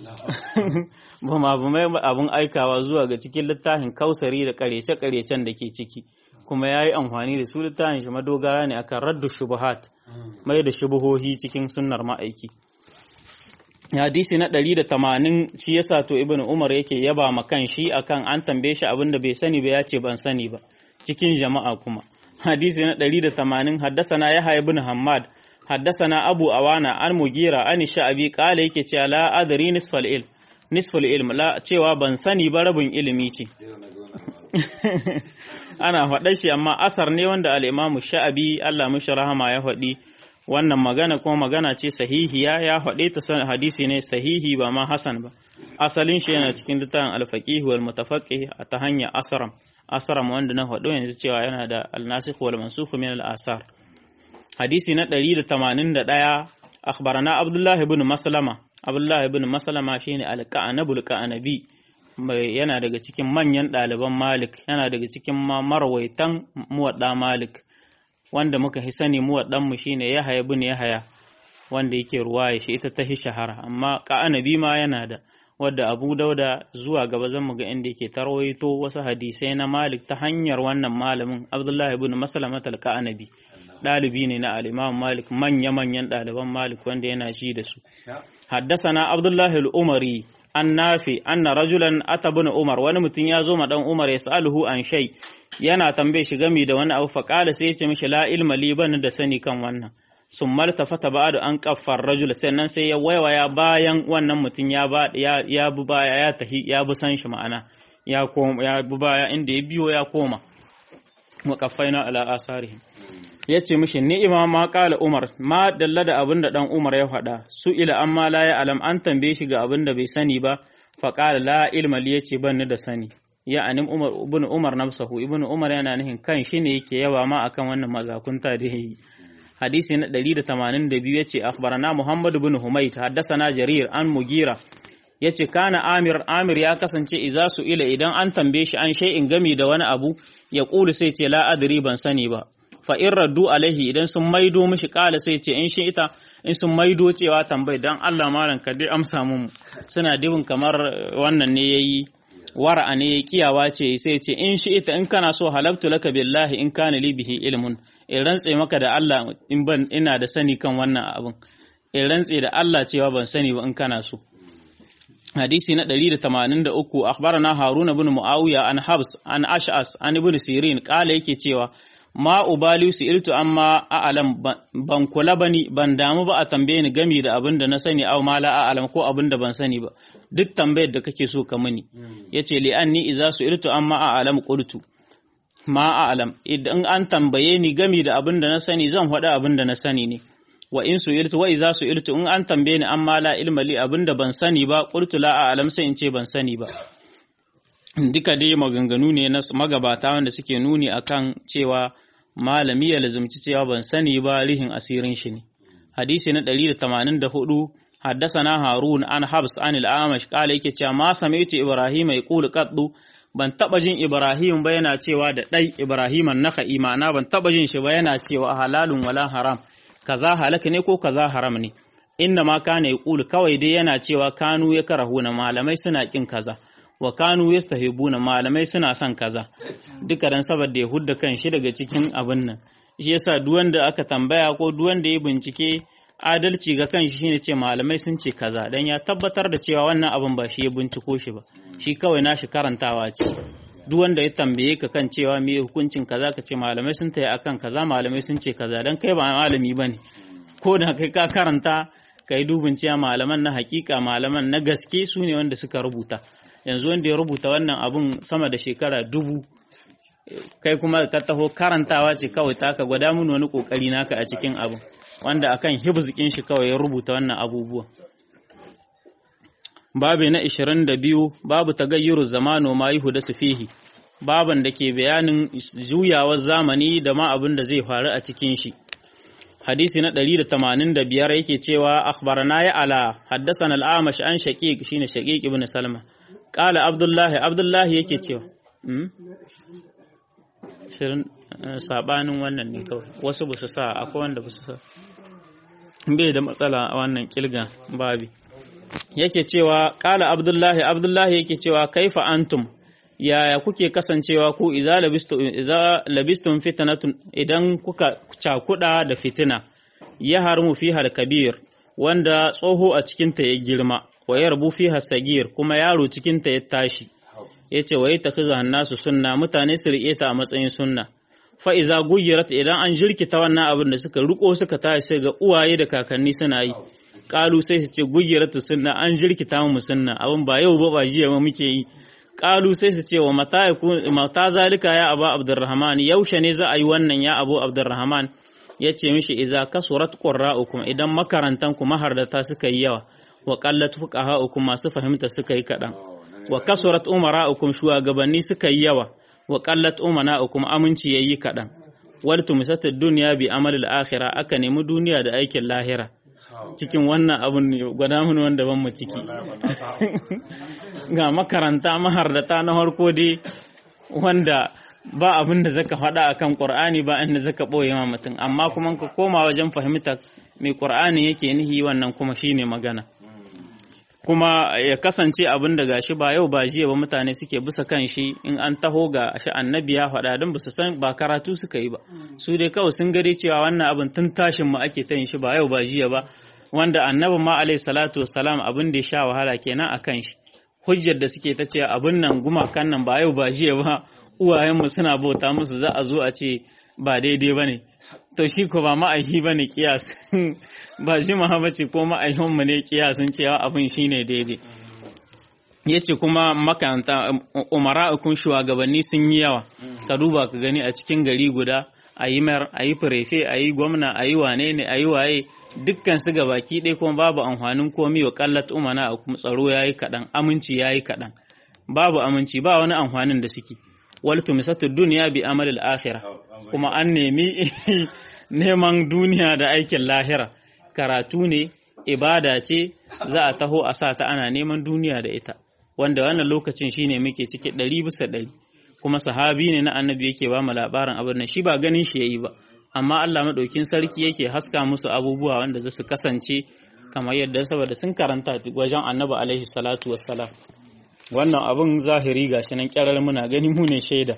ba ma abun aikawa zuwa ga cikin littafin kausari da karece-karecen da ke ciki kuma ya yi amfani da su littafin shi madogara ne akan raddu shubuhat mai da shubuhohi cikin sunnar ma'aiki hadisi na ɗari da tamanin shi yasa to ibn umar yake yaba ma kan shi akan an tambaye shi abin da bai sani ba ya ce ban sani ba cikin jama'a kuma hadisi na ɗari da tamanin haddasa na yahya ibn hammad haddasa na abu awana an mugira an sha'abi kala yake cewa la adri nisfal ilm nisfal ilm la cewa ban sani ba rabin ilimi ce ana faɗa shi amma asar ne wanda al-imamu sha'abi Allah mishi rahama ya faɗi wannan magana kuma magana ce sahihiya ya faɗe ta hadisi ne sahihi ba ma hasan ba asalin shi yana cikin littafin al-faqih wal mutafaqqih a ta hanyar asram asram wanda na faɗo yanzu cewa yana da al-nasikh wal mansukh min al-asar hadisi na 181 akhbarana abdullah ibn maslama abdullah ibn maslama shine al-qanabul qanabi yana daga cikin manyan ɗaliban malik yana daga cikin marawaitan muwadda malik wanda muka fi sani muwaddan mu shine yahaya ibn yahaya wanda yake ruwaya shi ita ta shahara amma qanabi ma yana da wadda abu dauda zuwa gaba zan mu ga inda yake tarwaito wasu hadisai na malik ta hanyar wannan malamin abdullah ibn maslama al-qanabi ɗalibi ne na al'imam malik manya-manyan ɗaliban malik wanda yana shi da su haddasana abdullahi al'umari an nafi anna rajulan ata bin umar wani mutum ya zo ma dan umar ya sa'aluhu an shai yana tambaye shi gami da wani abu faƙala sai ya ce mishi la ilma li bani da sani kan wannan sun malta fata ba'adu an kaffar rajul sannan sai ya waiwaya bayan wannan mutum ya ba ya bi baya ya tahi ya bi san shi ma'ana ya koma ya bi baya inda ya biyo ya koma wa kaffaina ala asarihim ya ce mishi ni'ima ma kala Umar ma dalla da abin da dan Umar ya faɗa su ila amma la ya alam an tambaye shi ga abin da bai sani ba fa qala la ilma li yace ban ni da sani ya anim Umar ibn Umar nafsahu ibn Umar yana nihin kan shi ne yake yawa ma akan wannan mazakunta da yayi hadisi na 182 yace akhbarana Muhammad ibn Humayt haddathana Jarir an Mugira yace kana Amir Amir ya kasance iza su ila idan an tambaye shi an shay'in gami da wani abu ya kulu sai ce la adri ban sani ba fa in raddu alaihi idan sun maido mishi kala sai ce in shi ita in sun maido cewa tambayi dan Allah malam ka dai amsa mun suna dibin kamar wannan ne yayi wara'a ne kiyawa ce sai ce in shi ita in kana so halabtu laka billahi in kana li bihi ilmun in rantse maka da Allah in ban ina da sani kan wannan abin in rantse da Allah cewa ban sani ba in kana so hadisi na 183 akhbarana haruna ibn muawiya an habs an ash'as an ibn sirin kala yake cewa ma ubali su irtu amma a'alam ban kula bani ban damu ba a tambaye ni gami da abin da na sani aw ma la a'alam ko abin da ban sani ba duk tambayar da kake so ka mini yace li anni idza su irtu amma a'alam qultu ma a'alam idan an tambaye ni gami da abin da na sani zan faɗa abin da na sani ne wa in su irtu wa idza su irtu in an tambaye ni amma la ilma li abin da ban sani ba qultu la a'alam sai in ce ban sani ba duka dai maganganu ne na magabata wanda suke nuni akan cewa malami ya lazumci cewa ban sani ba rihin asirin shi ne hadisi na 184 حدثنا هارون عن حبس عن الأعمش قال yake cewa ma sami'tu Ibrahim yaqulu qaddu ban taba jin Ibrahim ba yana cewa da dai Ibrahim an-Nakhai ma'ana ban taba jin shi ba yana cewa halalun wala haram kaza halaka ne ko kaza haram ne inna ma kana yaqulu kawai dai yana cewa kanu ya karahuna malamai suna kin kaza wa kanu yastahibuna malamai suna son kaza duka dan saboda ya hudda kan shi daga cikin abin nan shi yasa duk wanda aka tambaya ko duk wanda ya bincike adalci ga kanshi shine ce malamai sun ce kaza dan ya tabbatar da cewa wannan abin ba shi ya binciko shi ba shi kawai nashi karantawa ce duk wanda ya tambaye ka kan cewa me hukuncin kaza ka ce malamai sun tayi akan kaza malamai sun ce kaza dan kai ba malami bane ko da kai ka karanta kai dubin cewa malaman na hakika malaman na gaske su ne wanda suka rubuta yanzu wanda ya rubuta wannan abun sama da shekara dubu kai kuma ka taho karantawa ce kawai taka gwada mun wani kokari naka a cikin abun wanda akan hibzikin shi kawai ya rubuta wannan abubuwa babu na 22 babu tagayyuru zamanu ma yuhu da su fihi baban da ke bayanin juyawar zamani da ma abin da zai faru a cikin shi hadisi na 185 yake cewa akhbarana ya ala haddathana al-amash an shaqiq shine shaqiq ibn salma qala abdullahi abdullahi yake cewa sabanin wannan ne kawai wasu ba su sa akwai wanda ba su sa bai da matsala a wannan kilga babi yake cewa kala abdullahi abdullahi yake cewa kaifa antum yaya kuke kasancewa ku iza labistum iza labistum fitnatun idan kuka cakuda da fitina ya harmu fiha kabir wanda tsoho a cikin ta ya girma wa yarbu fiha sagir kuma yaro cikin ta ya tashi yace wa yatakhizu hannasu sunna mutane su riƙe ta a matsayin sunna fa'iza gugirat idan an jirkita wannan abin da suka riko suka tashi sai ga uwaye da kakanni suna yi ƙalu sai su ce gugirat sunna an jirkita mu sunna abin ba yau ba ba jiya ba muke yi ƙalu sai su ce wa mata zalika ya abu abdurrahman yaushe ne za a yi wannan ya abu abdurrahman ya ce mishi iza kasurat qurra'ukum idan makarantan ku mahardata suka yi yawa wa qallat fuqaha'ukum masu fahimta suka yi kaɗan wa kasurat umara'ukum shugabanni suka yi yawa wa qallat umana'ukum aminci yayi kaɗan wal tumsatu dunya bi amal al-akhirah aka nemi duniya da aikin lahira cikin wannan abun gwada mun wanda ban mu ciki ga makaranta mahardata na harko dai wanda ba abin da zaka faɗa akan Qur'ani ba inda zaka boye ma mutum amma kuma ka koma wajen fahimta mai Qur'ani yake nihi wannan kuma shine magana kuma ya kasance abin da gashi ba yau ba jiya ba mutane suke bisa kan shi in an taho ga shi annabi ya faɗa don su san ba karatu suka yi ba su dai kawai sun gade cewa wannan abin tun tashin mu ake ta yin shi ba yau ba jiya ba wanda annabi ma alaihi salatu wassalam abin da ya sha wahala kenan a kan shi hujjar da suke ta cewa abin nan gumakan nan ba yau ba jiya ba uwayenmu suna bauta musu za a zo a ce ba daidai ba ne to shi ko ba ma'aihi ba ne kiyas ba shi mahabaci ko ma'aihinmu ne kiyasin cewa abin shi ne daidai ya ce kuma makaranta umara'ukun shugabanni sun yi yawa ka duba ka gani a cikin gari guda a yi mayar a yi firefe a yi gwamna a yi wane ne a yi waye dukkan su ga baki ɗaya kuma babu amfanin komi wa kallat umana a kuma tsaro ya yi kaɗan aminci ya yi kaɗan babu aminci ba wani amfanin da suke wal tumisatu duniya bi amalil akhirah kuma an nemi neman duniya da aikin lahira karatu ne ibada ce za a taho a sa ta ana neman duniya da ita wanda wannan lokacin shine muke ciki ɗari bisa ɗari kuma sahabi ne na annabi yake ba mu labarin abin nan shi ba ganin shi yayi ba amma Allah madaukin sarki yake haska musu abubuwa wanda za su kasance kamar yadda saboda sun karanta wajen annabi alaihi salatu wassalam wannan abin zahiri gashi nan kyarar muna gani mu ne shaida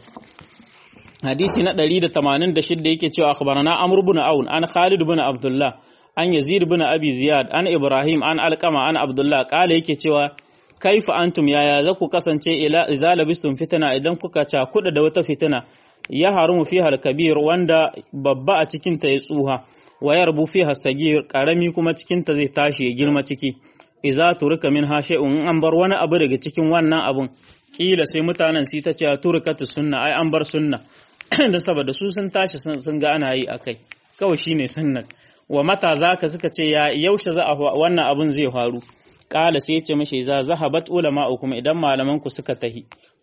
hadisi na 186 yake cewa akhbarana amr ibn aun an khalid ibn abdullah an yazid ibn abi ziyad an ibrahim an alqama an abdullah kala yake cewa kaifa antum yaya za ku kasance ila idza labistum fitna idan kuka cakuda da wata fitina ya harumu fiha al-kabir wanda babba a cikin ta ya tsuha wa yarbu fiha sagir karami kuma cikin ta zai tashi ya girma ciki iza turika min hashe'un an bar wani abu daga cikin wannan abun kila sai mutanen su ta ce turikatu sunna ai an bar sunna da saboda su sun tashi sun ga ana yi akai kawai shine sunnan wa mata zaka suka ce ya yaushe za a wannan abun zai faru kala sai ya ce mashi za zahabat ulama'ukum idan malaman ku suka tahi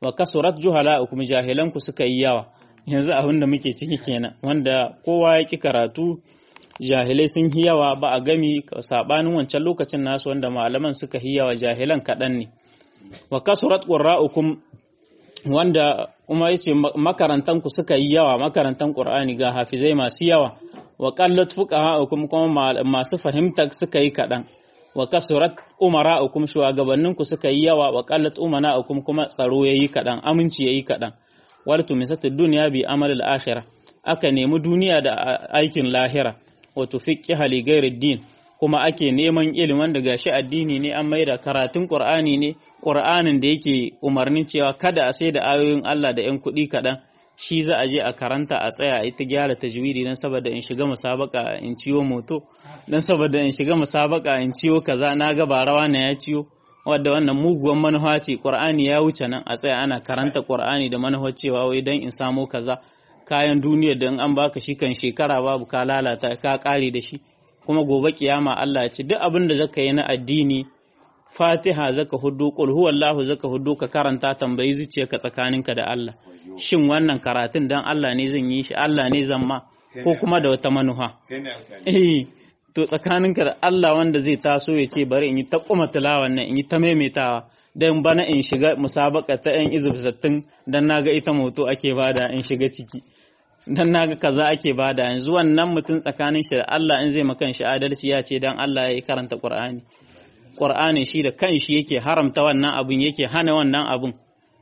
wa kasurat juhala'ukum jahilanku suka yi yawa yanzu abin da muke ciki kenan wanda kowa ya ki karatu jahilai sun yi yawa ba a gami sabanin wancan lokacin nasu wanda malaman suka yi yawa jahilan kaɗan ne wa kasurat qurra'ukum wanda kuma yace makarantan ku suka yi yawa makarantan qur'ani ga hafizai masu yawa wa qallat fuqaha'ukum kuma masu fahimta suka yi kaɗan wa kasurat umara'ukum shugabannin ku suka yi yawa wa qallat umana'ukum kuma tsaro yayi kaɗan aminci yayi kaɗan wal tumisatu dunya bi amal al-akhirah aka nemi duniya da aikin lahira wa tufiqqiha li ghairi din kuma ake neman ilimin da gashi addini ne an maida karatun Qur'ani ne Qur'anin da yake umarnin cewa kada a sai da ayoyin Allah da 'yan kuɗi kaɗan shi za a je a karanta a tsaya a ita gyara tajwidi don saboda in shiga musabaka in ciwo moto don saboda in shiga musabaka in ciwo kaza na ga barawa na ya ciwo wadda wannan muguwan manufa ce Qur'ani ya wuce nan a tsaya ana karanta Qur'ani da manufa cewa wai don in samo kaza kayan duniyar da in an baka shi kan shekara babu ka lalata ka kare da shi kuma gobe kiyama Allah ya ce duk abin da zaka yi na addini Fatiha zaka hudu qul huwallahu zaka hudu ka karanta tambayi zuciyarka tsakaninka da Allah shin wannan karatun dan Allah ne zan yi shi Allah ne zan ma ko kuma da wata manuha eh to tsakaninka da Allah wanda zai taso ya ce bari in yi ta kuma tilawan nan in yi ta maimaitawa dan bana in shiga musabaka ta yan izib sattin dan naga ita moto ake bada in shiga ciki dan naga kaza ake bada yanzu wannan mutum tsakanin shi da Allah in zai makan shi adalci ya ce dan Allah ya karanta Qur'ani Qur'ani shi da kanshi yake haramta wannan abun yake hana wannan abun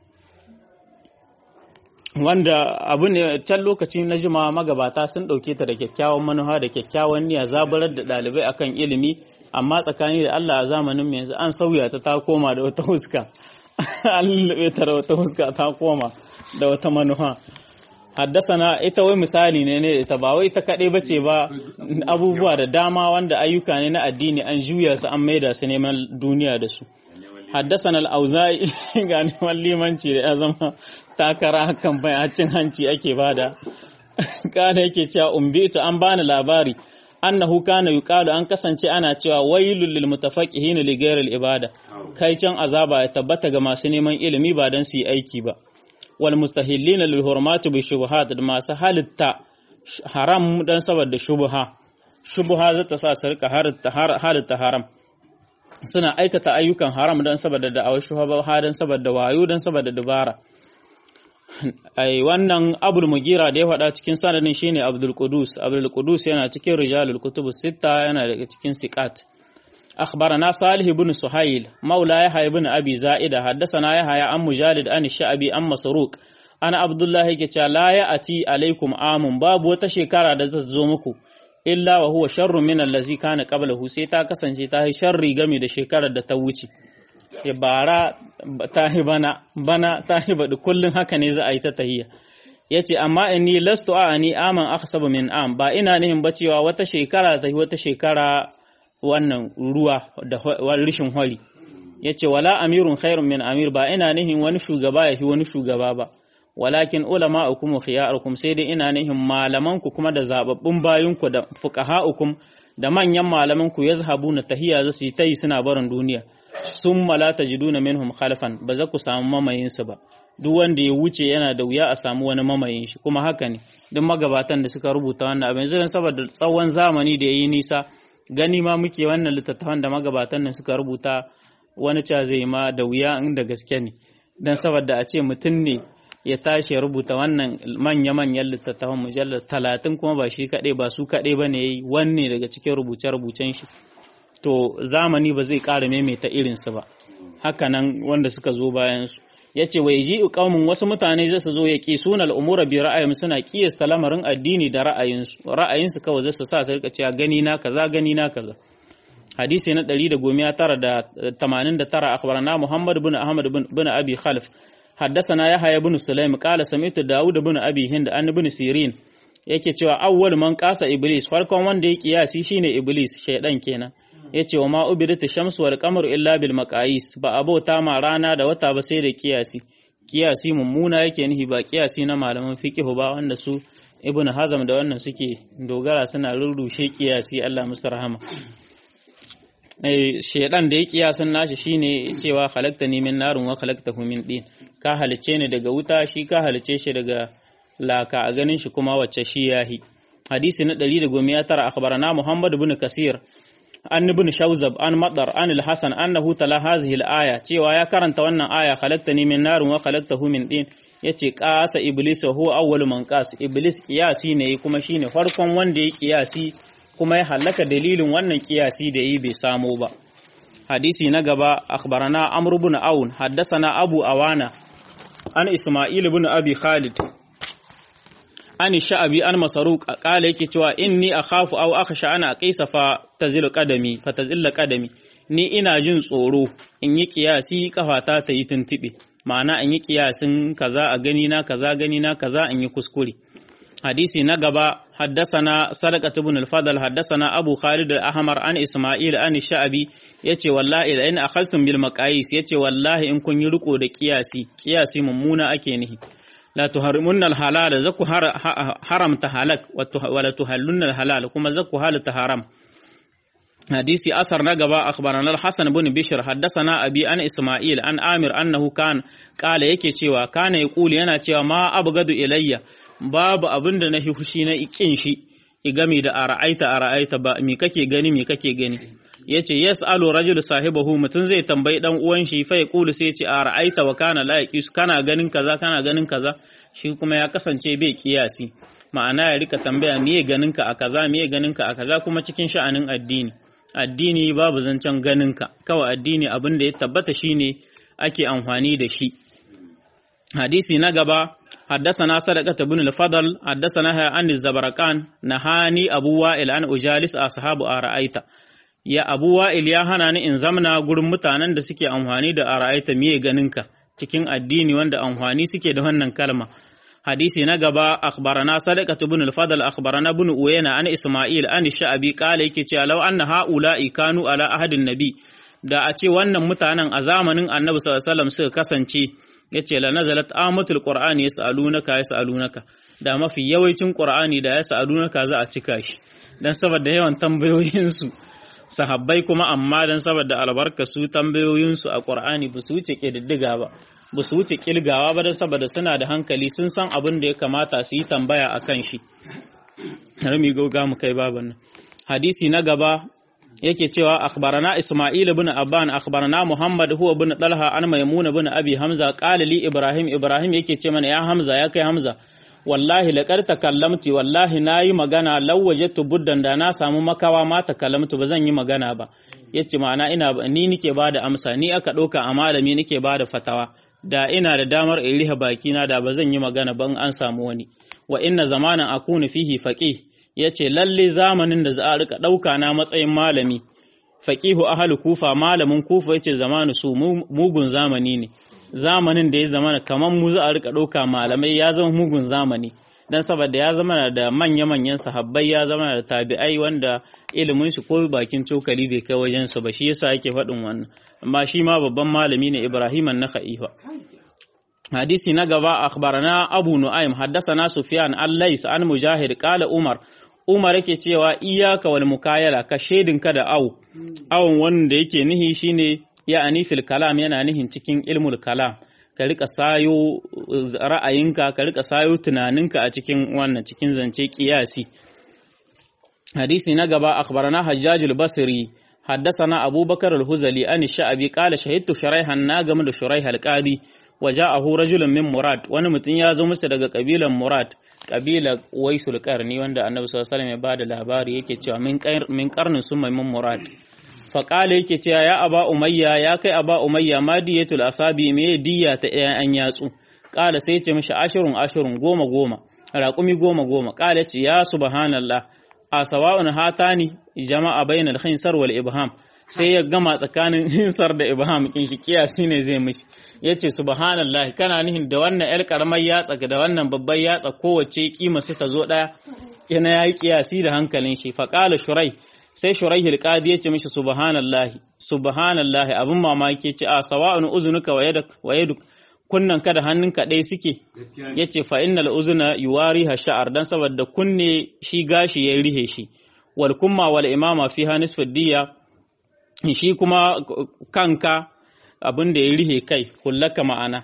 wanda abu ne can lokaci na jima magabata sun ɗauke ta da kyakkyawan manufa da kyakkyawan niyya zaburar da ɗalibai akan ilimi amma tsakani da Allah a zamanin mu yanzu an sauya ta ta koma da wata huska an lulluɓe ta da wata huska ta koma da wata manufa haddasana ita wai misali ne ne ita ba wai ta kaɗai bace ba abubuwa da dama wanda ayyuka ne na addini an juya su an maida su neman duniya da su haddasana al-auza'i ga neman limanci da ya zama takara hakan bai cin hanci ake bada kana yake cewa umbitu an bani labari annahu kana yuqalu an kasance ana cewa wailul lil mutafaqqihin li ghayril ibada kai can azaba ya tabbata ga masu neman ilimi ba dan su yi aiki ba wal mustahillina lil hurmati bi shubuhat da masu halitta haram dan saboda shubha shubha zata sa su rika halitta haram suna aikata ayyukan haram dan saboda da'awar shubha dan saboda wayo dan saboda dubara ai wannan abul mugira da ya faɗa cikin sanadin shine abdul qudus abdul qudus yana cikin rijalul kutubus sitta yana daga cikin siqat أخبرنا صالح بن سهيل مولى يحيى بن أبي زائدة حدثنا يحيى عن مجالد عن الشعبي عن مسروق أنا عبد الله كتا لا يأتي عليكم عام باب وتشكر دتزومكو إلا وهو شر من الذي كان قبله سيتا كسنجي تاهي شر غمي da shekarar da ta wuce ya bara tahi bana bana tahi badu kullun haka ne za a yi ta tahiyya yace amma inni lastu a'ani aman akhsabu min am ba ina nihin bacewa wata shekara ta wata shekara wannan ruwa da rishin hori ya ce wala amirun khairun min amir ba ina nihin wani shugaba ya fi wani shugaba ba walakin ulama hukum khiyarukum sai dai ina nihin malamanku kuma da zababbun bayinku da fuqaha'ukum da manyan malamanku yazhabuna tahiyya za su yi tayi suna barin duniya sun mala tajiduna minhum khalfan ba za ku samu mamayin su ba duk wanda ya wuce yana da wuya a samu wani mamayin shi kuma haka ne duk magabatan da suka rubuta wannan abin zai saboda tsawon zamani da yayi nisa gani ma muke wannan littattafan da magabatan nan suka rubuta wani ca zai ma da wuya inda gaske ne don saboda a ce mutum ne ya tashi rubuta wannan manya-manyan littattafan mujallar talatin kuma ba shi kaɗai ba su kaɗai ba ne ya yi wanne daga cikin rubuce-rubucen shi to zamani ba zai ƙara maimaita irinsu ba hakanan wanda suka zo bayansu ya ce wai ji ƙaumin wasu mutane zai su zo ya ƙi suna al'umura bi ra'ayin suna ƙiyasta lamarin addini da ra'ayinsu ra'ayinsu kawai zai su sa su rika cewa gani na kaza gani na kaza hadisi na 189 akhbarana Muhammad bin Ahmad bin Abi Khalif حدثنا يحيى بن سليم قال سمعت داود بن أبي هند أن بن سيرين yake cewa awwal man kasa iblis farkon wanda ya kiyasi shine iblis shaydan kenan yace wa ma ubidatu shamsu wal qamaru illa bil maqais ba abota ma rana da wata ba sai da kiyasi kiyasi mummuna yake nihi ba kiyasi na malaman fiqh ba wanda su ibn hazam da wannan suke dogara suna rurrushe kiyasi Allah musu rahama eh shaydan da ya kiyasan nashi shine cewa khalaqtani min narun wa khalaqtahu min din ka halice ni daga wuta shi ka halice shi daga laka a ganin shi kuma wacce shi yahi hadisi na 119 akhbarana Muhammad ibn Kasir an ibn Shawzab an Madar an al-Hasan annahu tala hazihi al-aya cewa ya karanta wannan aya khalaqtani min narin wa khalaqtahu min din yace qasa iblis huwa awwalu man qas iblis kiyasi ne kuma shine farkon wanda ya kiyasi kuma ya halaka dalilin wannan kiyasi da yi bai samo ba hadisi na gaba akhbarana amr ibn aun haddathana abu awana an isma'il ibn abi khalid an sha'abi an masaruq qala yake cewa inni akhafu aw akhsha ana qisa fa tazilu qadami fa tazilla qadami ni ina jin tsoro in yi kiyasi kafata ta yi tuntube ma'ana in yi kiyasin kaza a gani na kaza gani na kaza in yi kuskure hadisi na gaba haddasana sadaqat ibn al-fadl haddasana abu khalid al-ahmar an isma'il an sha'abi yace wallahi la in akhadtum bil maqayis yace wallahi in kun yi riko da kiyasi kiyasi mummuna ake nihi la tuharimunna al-halal zaku haramta halak wa la tuhallunna al-halal kuma zaku halata haram hadisi asar na gaba akhbarana al-hasan ibn bishr haddathana abi an isma'il an amir annahu kan qala yake cewa kana yaqulu yana cewa ma abgadu ilayya babu abinda na hushi na ikin shi igami da ara'aita ara'aita ba mi kake gani mi kake gani yace yas'alu rajul sahibahu mutun zai tambayi dan uwan shi fa yaqulu sai yace ara'aita wa kana la yaqis kana ganin kaza kana ganin kaza shi kuma ya kasance bai kiyasi ma'ana ya rika tambaya miye ganinka a kaza miye ganinka a kaza kuma cikin sha'anin addini addini babu zancen ganinka kawai addini abin da ya tabbata shine ake amfani da shi hadisi na gaba حدثنا صدقة بن الفضل حدثنا عن الزبرقان نهاني أبو وائل أن أجالس أصحاب أرأيت يا أبو وائل يا هناني إن زمنا gurin mutanen da suke amfani da ara'aita miye ganinka cikin addini wanda amfani suke da wannan kalma hadisi na gaba akhbarana sadaqatu ibn al-fadl akhbarana ibn uyayna an isma'il an sha'abi qala yake cewa law anna haula'i kanu ala ahadin nabi da a ce wannan mutanen a zamanin annabi sallallahu alaihi wasallam suka kasance yace la nazalat amatul qur'ani yasalunaka yasalunaka da mafi yawancin qur'ani da yasalunaka za a cika shi dan saboda yawan tambayoyin su sahabbai kuma amma dan saboda albarka su tambayoyin su a qur'ani ba su wuce kididdiga ba ba su wuce kilgawa ba dan saboda suna da hankali sun san abin da ya kamata su yi tambaya akan shi rami gauga mu kai baban nan hadisi na gaba yake cewa akhbarana Isma'il ibn Abban akhbarana Muhammad huwa ibn Talha an Maymun ibn Abi Hamza qala li Ibrahim Ibrahim yake ce mana ya Hamza ya kai Hamza wallahi laqad takallamti wallahi nayi magana law wajadtu buddan da na samu makawa ma takallamtu ba zan yi magana ba yace ma'ana ina ni nike bada amsa ni aka ɗauka a malami nike bada fatawa da ina da damar in riha bakina da ba zan yi magana ban an samu wani wa inna zamanan akunu fihi faqih ya ce lalle zamanin da za a rika ɗauka na matsayin malami faƙihu ahalu kufa malamin kufa yace zamanu su mugun zamani ne zamanin da ya zamana kamar mu za a rika ɗauka malamai ya zama mugun zamani dan saboda ya zama da manya-manyan sahabbai ya zama da tabi'ai wanda ilimin shi ko bakin cokali bai kai wajensa ba shi yasa yake faɗin wannan amma shi ma babban malami ne Ibrahim an-Nakhai hadisi na gaba akhbarana Abu Nu'aym haddathana Sufyan al-Lays an Mujahid qala Umar Umar yake cewa iyaka wal mukayala ka ka da au awon wanda yake nihi shine ya anifil kalam yana nihin cikin ilmul kalam ka rika sayo ra'ayinka ka rika sayo tunaninka a cikin wannan cikin zance kiyasi hadisi na gaba akhbarana Hajjaj al-Basri حدثنا أبو بكر الهزلي أن الشعبي قال شهدت شريحا ناقم شريح القاضي وجاءه رجل من مراد wani mutum ya zo masa daga kabilan murad kabilar waisul qarni wanda annabi sallallahu alaihi wasallam ya bada labari yake cewa min min qarnin summa min murad fa qala yake cewa ya aba umayya ya kai aba umayya ma diyatul asabi me diya ta an yatsu qala sai ce mishi ashirun ashirun goma goma raƙumi goma goma qala ce ya subhanallah a sawa'un hatani jama'a bainal khinsar wal ibham sai ya gama tsakanin hinsar da ibham kin shi kiyasi ne zai mishi yace subhanallah kana nihin da wannan yar karamar yatsa da wannan babbar yatsa kowace kima sai ta zo daya yana yayi kiyasi da hankalin shi fa qala shurai sai shurai hilqadi yace mishi subhanallah subhanallah abun mamaki yace a sawa'un uzunuka wa yadak wa yaduk kunnan ka da hannunka ɗaya suke yace fa innal uzuna yuwariha sha'ar dan saboda kunne shi gashi ya rihe shi wal kumma wal imama fiha nisfu diya shi kuma kanka abin da ya rihe kai hullaka ma'ana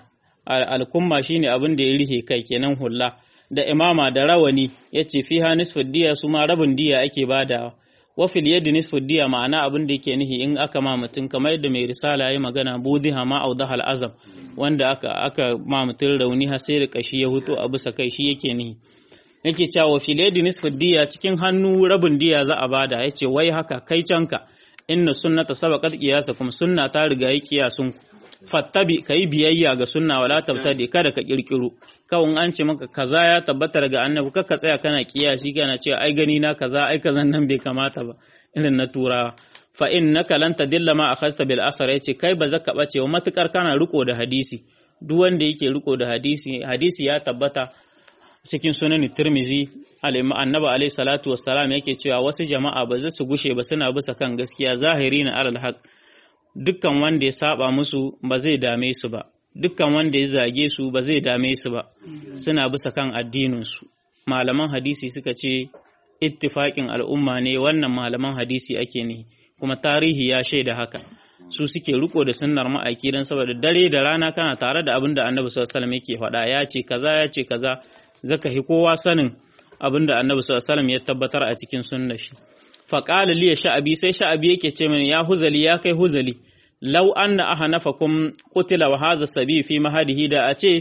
alkumma shine abin da ya rihe kai kenan hulla da imama da rawani yace fiha nisfu diya su ma rabin diya ake badawa wa fil yadi nisfu diya ma'ana abin da yake nihi in aka ma mutum kamar yadda mai risala yayi magana budiha ma audahal azam wanda aka aka ma mutum rauni har sai da kashi ya huto a bisa kai shi yake nihi yake cewa fil yadi nisfu diya cikin hannu rabin diya za a bada yace wai haka kai canka inna sunnata sabaqat qiyasakum sunna ta riga yi qiyasun fattabi kai biyayya ga sunna wala tabtadi kada ka kirkiro kawun an ce maka kaza ya tabbata daga annabi ka tsaya kana kiyasi kana cewa ai gani na kaza ai kazan nan bai kamata ba irin na turawa fa innaka lan tadilla ma akhasta bil asar yace kai ba zaka bace wa matukar kana riko da hadisi duk wanda yake riko da hadisi hadisi ya tabbata cikin sunan Tirmizi annabi alaihi salatu wassalam yake cewa wasu jama'a ba za su gushe ba suna bisa kan gaskiya zahiri na alal haq dukkan wanda ya saba musu ba zai dame su ba dukkan wanda ya zage su ba zai dame su ba suna bisa kan addinin su malaman hadisi suka ce ittifaqin al'umma ne wannan malaman hadisi ake ne kuma tarihi ya shaida haka su suke riko da sunnar ma'aiki don saboda dare da rana kana tare da abin da annabi sallallahu alaihi wasallam yake faɗa ya ce kaza ya ce kaza zaka hi kowa sanin abin da annabi sallallahu alaihi ya tabbatar a cikin sunnar shi fa qala li sha'abi sai sha'abi yake ce mini ya huzali ya kai huzali law anna ahanafakum qutila wa hadha sabi fi mahadihi da a ce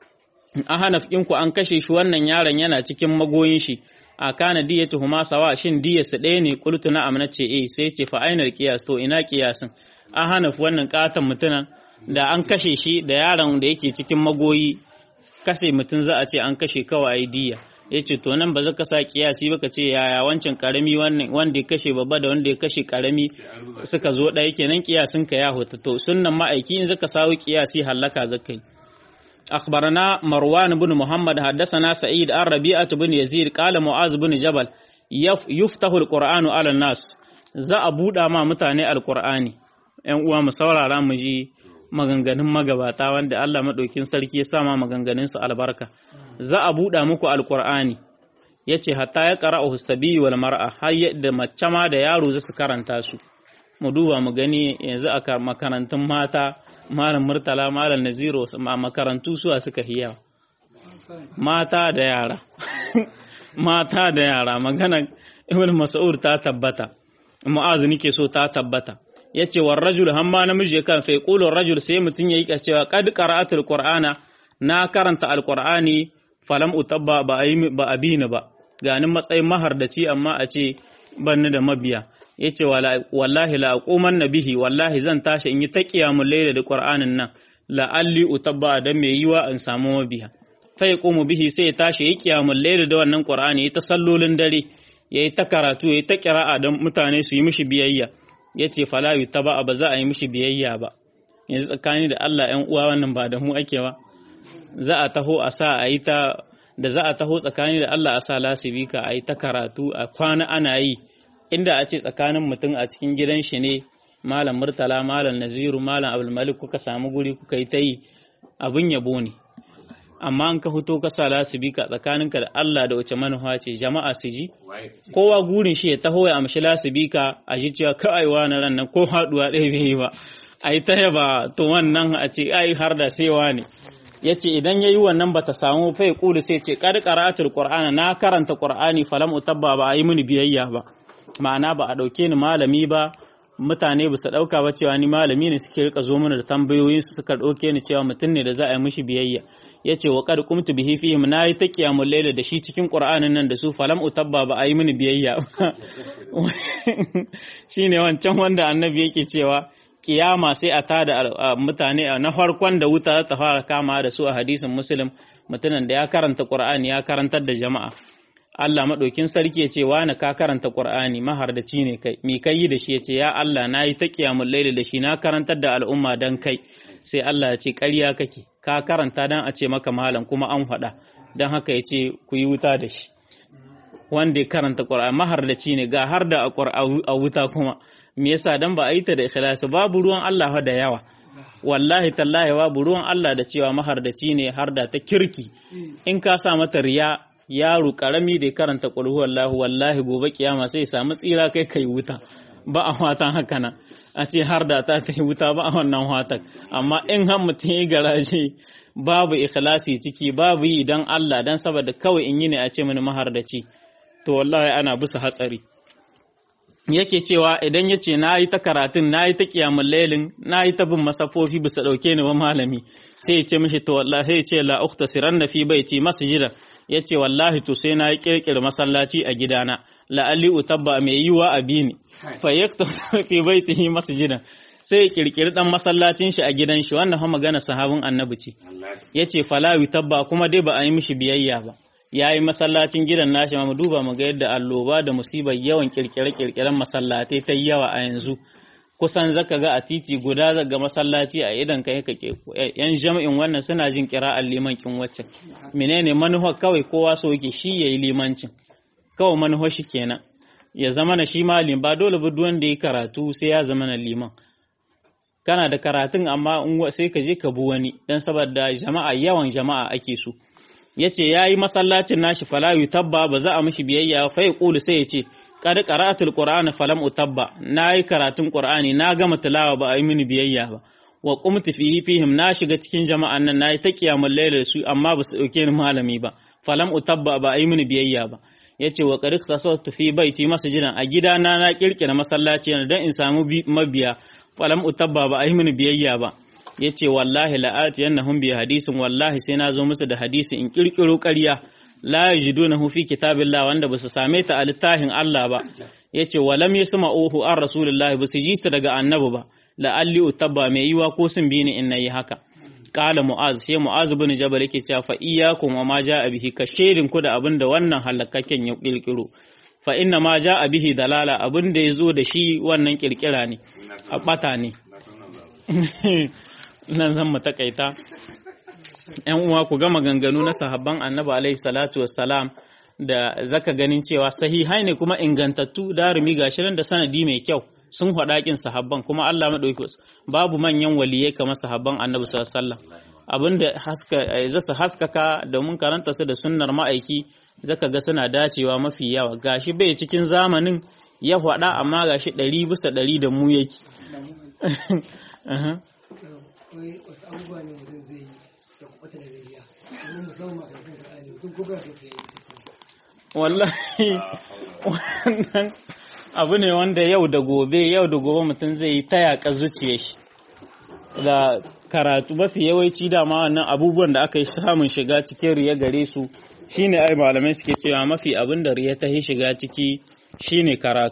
ahanaf ku an kashe shi wannan yaron yana cikin magoyin shi a kana diyatu huma sawa shin diyarsa ɗaya ne qultu na amna ce eh sai ce fa ainar qiyas to ina qiyasin ahanaf wannan katan mutunan da an kashe shi da yaron da yake cikin magoyi kashe mutum za a ce an kashe kawai diya ya ce to nan ba za ka sa kiyasi ba ka ce yaya wancan karami wanda ya kashe babba da wanda ya kashe karami suka zo ɗaya kenan kiyasin ka ya huta to sunnan ma'aiki in zaka sawo kiyasi hallaka zakai أخبرنا مروان بن محمد حدثنا سعيد عن ربيعة بن يزيد قال معاذ بن جبل يفتح القرآن على الناس za a buɗa ma mutane alƙur'ani ‘yan uwa mu saurara mu ji maganganun magabata wanda Allah maɗaukin sarki ya sama maganganunsu albarka za a buɗa muku alƙur'ani ya ce hatta ya ƙara a husabi wal mar'a har da mace ma da yaro za su karanta su mu duba mu gani yanzu a makarantun mata malam murtala malam naziro a makarantu suwa suka hiya mata da yara mata da yara magana ibn mas'ud ta tabbata mu'azu nike so ta tabbata yace war rajul hamma namiji kan fa yaqulu rajul sai mutun yayi cewa qad qara'atul qur'ana na karanta alqur'ani falam utabba ba ayi ba abina ba ganin matsayin mahardaci amma a ce banni da mabiya yace wallahi la aquman nabihi wallahi zan tashi in yi ta qiyamul layla da qur'anin nan la alli utabba dan me yiwa in samu mabiya fa yaqumu bihi sai ya tashi yi qiyamul layla da wannan qur'ani ta sallolin dare yayi ta karatu yayi ta qira'a dan mutane su yi mishi biyayya yace fala yutaba ba za a yi mishi biyayya ba yanzu tsakani da Allah ƴan uwa wannan ba da mu ake ba za a taho a sa a yi ta da za a taho tsakani da Allah a sa lasibika a yi ta karatu a kwana ana yi inda a ce tsakanin mutum a cikin gidan shi ne malam murtala malam naziru malam abdulmalik kuka samu guri kuka yi ta yi abin yabo ne amma an ka fito ka sa lasibika tsakaninka da Allah da wace manufa ce jama'a su ji kowa gurin shi ya taho ya amshi lasibika a ji cewa kai na ran nan ko haduwa ɗaya bai yi ba a yi ta yaba to wannan a ce ai har da saiwa ne ya ce idan ya yi wannan ba ta samu fai kudu sai ce kad qara'atul qur'ana na karanta qur'ani falam utabba ba a yi mini biyayya ba ma'ana ba a ɗauke ni malami ba mutane ba su ɗauka ba cewa ni malami ne suke rika zo mana da tambayoyin su suka ɗauke ni cewa mutum ne da za a yi mishi biyayya ya ce wa kad kumtu bihi fihim na yi ta qiyamul layla da shi cikin qur'anin nan da su falam utabba ba a yi mini biyayya shine wancan wanda annabi yake cewa kiyama sai a tada mutane na farkon da wuta ta fara kama da su a hadisin muslim mutumin da ya karanta qur'ani ya karantar da jama'a Allah maɗaukin sarki ya ce wani ka karanta Qur'ani mahardaci ne kai mi kai yi da shi ya ce ya Allah na yi ta kiyamul laili da shi na karantar da al'umma dan kai sai Allah ya ce ƙarya kake ka karanta dan a ce maka malam kuma an faɗa dan haka ya ce ku yi wuta da shi wanda ya karanta Qur'ani mahardaci ne ga har da a wuta kuma me yasa dan ba a yi ta da ikhlasi babu ruwan Allah da yawa wallahi tallahi babu ruwan Allah da cewa mahardaci ne har da ta kirki in ka sa mata riya yaro karami da ya karanta qul huwallahu wallahi gobe kiyama sai ya samu tsira kai kai wuta ba a watan haka nan a ce har da ta yi wuta ba a wannan watan amma in har mutum ya garaje babu ikhlasi ciki babu yi don Allah don saboda kawai in yi ne a ce mini mahardaci to wallahi ana bisa hatsari yake cewa idan ya ce na yi ta karatun na yi ta kiyamun lailin na yi ta bin masafofi bisa ɗauke ni ba malami sai ya ce mishi to wallahi sai ya ce la ukta siran na fi baiti masjidan ya ce wallahi to sai na yi kirkir masallaci a gidana la'alli utabba mai yiwa a bini fa yakta fi baitihi masjidan sai ya kirkiri dan masallacin shi a gidan shi wannan fa magana sahabin annabi ce yace fala tabba kuma dai ba a yi mishi biyayya ba yayi masallacin gidan nashi ma mu duba mu ga yadda alloba da musibar yawan kirkire kirkiren masallatai ta yawa a yanzu kusan zaka ga a titi guda zaga masallaci a idan kai ka yan jami'in wannan suna jin kira'ar liman kin wacce menene manuhar kawai kowa so yake shi yayi limancin kawai manuhar shi kenan ya zama na shi malim ba dole ba duk wanda ya karatu sai ya zama na liman kana da karatun amma sai ka je ka bi wani dan saboda jama'a yawan jama'a ake so yace yayi masallacin nashi fala yutabba ba za a mishi biyayya fa yaqulu sai yace qad qara'atul qur'ana falam utabba nayi karatun qur'ani na gama tilawa ba a yi mini biyayya ba wa qumtu fihi fihim na shiga cikin jama'an nan nayi ta kiyamul layl su amma ba su dauke ni malami ba falam utabba ba a yi mini biyayya ba yace wa qad tasawtu fi baiti masjidan a gidana na kirkira masallaci dan in samu mabiya falam utabba ba a yi mini biyayya ba ya ce wallahi la'ati yannahum bi hadisin wallahi sai na zo musu da hadisi in kirkiro ƙarya la yajidunahu fi kitabillah wanda basu same ta a littafin Allah ba yace walam yasma'uhu an rasulullahi basu ji ta daga annabi ba la'alli utabba mai yiwa ko sun bi ni in nayi haka qala mu'az sai mu'az ibn jabal yake cewa fa iyyakum wa ma ja'a bihi ka shedin ku da abin da wannan halakakken ya kirkiro fa inna ma ja'a bihi dalala abin da yazo da shi wannan kirkira ne a bata ne nan zan mu takaita ‘yan uwa ku gama ganganu na sahabban annabi alaihi salatu wassalam da zaka ganin cewa sahihai ne kuma ingantattu darumi ga shirin da sanadi mai kyau sun haɗaƙin sahabban kuma Allah maɗauki babu manyan waliyai kamar sahabban annabi sallallahu alaihi wasallam abinda haska zasu haskaka domin karanta su da sunnar ma'aiki zaka ga suna dacewa mafi yawa gashi bai cikin zamanin ya faɗa amma gashi ɗari bisa ɗari da mu yake akwai wasu abubuwa ne mutum zai yi da kwata da zai wani musamman makarantun da ɗani mutum ko ba su sai wallahi wannan abu ne wanda yau da gobe yau da gobe mutum zai yi ta yaƙa zuciya shi da karatu mafi yawanci dama wannan abubuwan da aka yi samun shiga cikin riya gare su shine ai malamai suke cewa mafi abin da riya ta yi shiga ciki shine karatu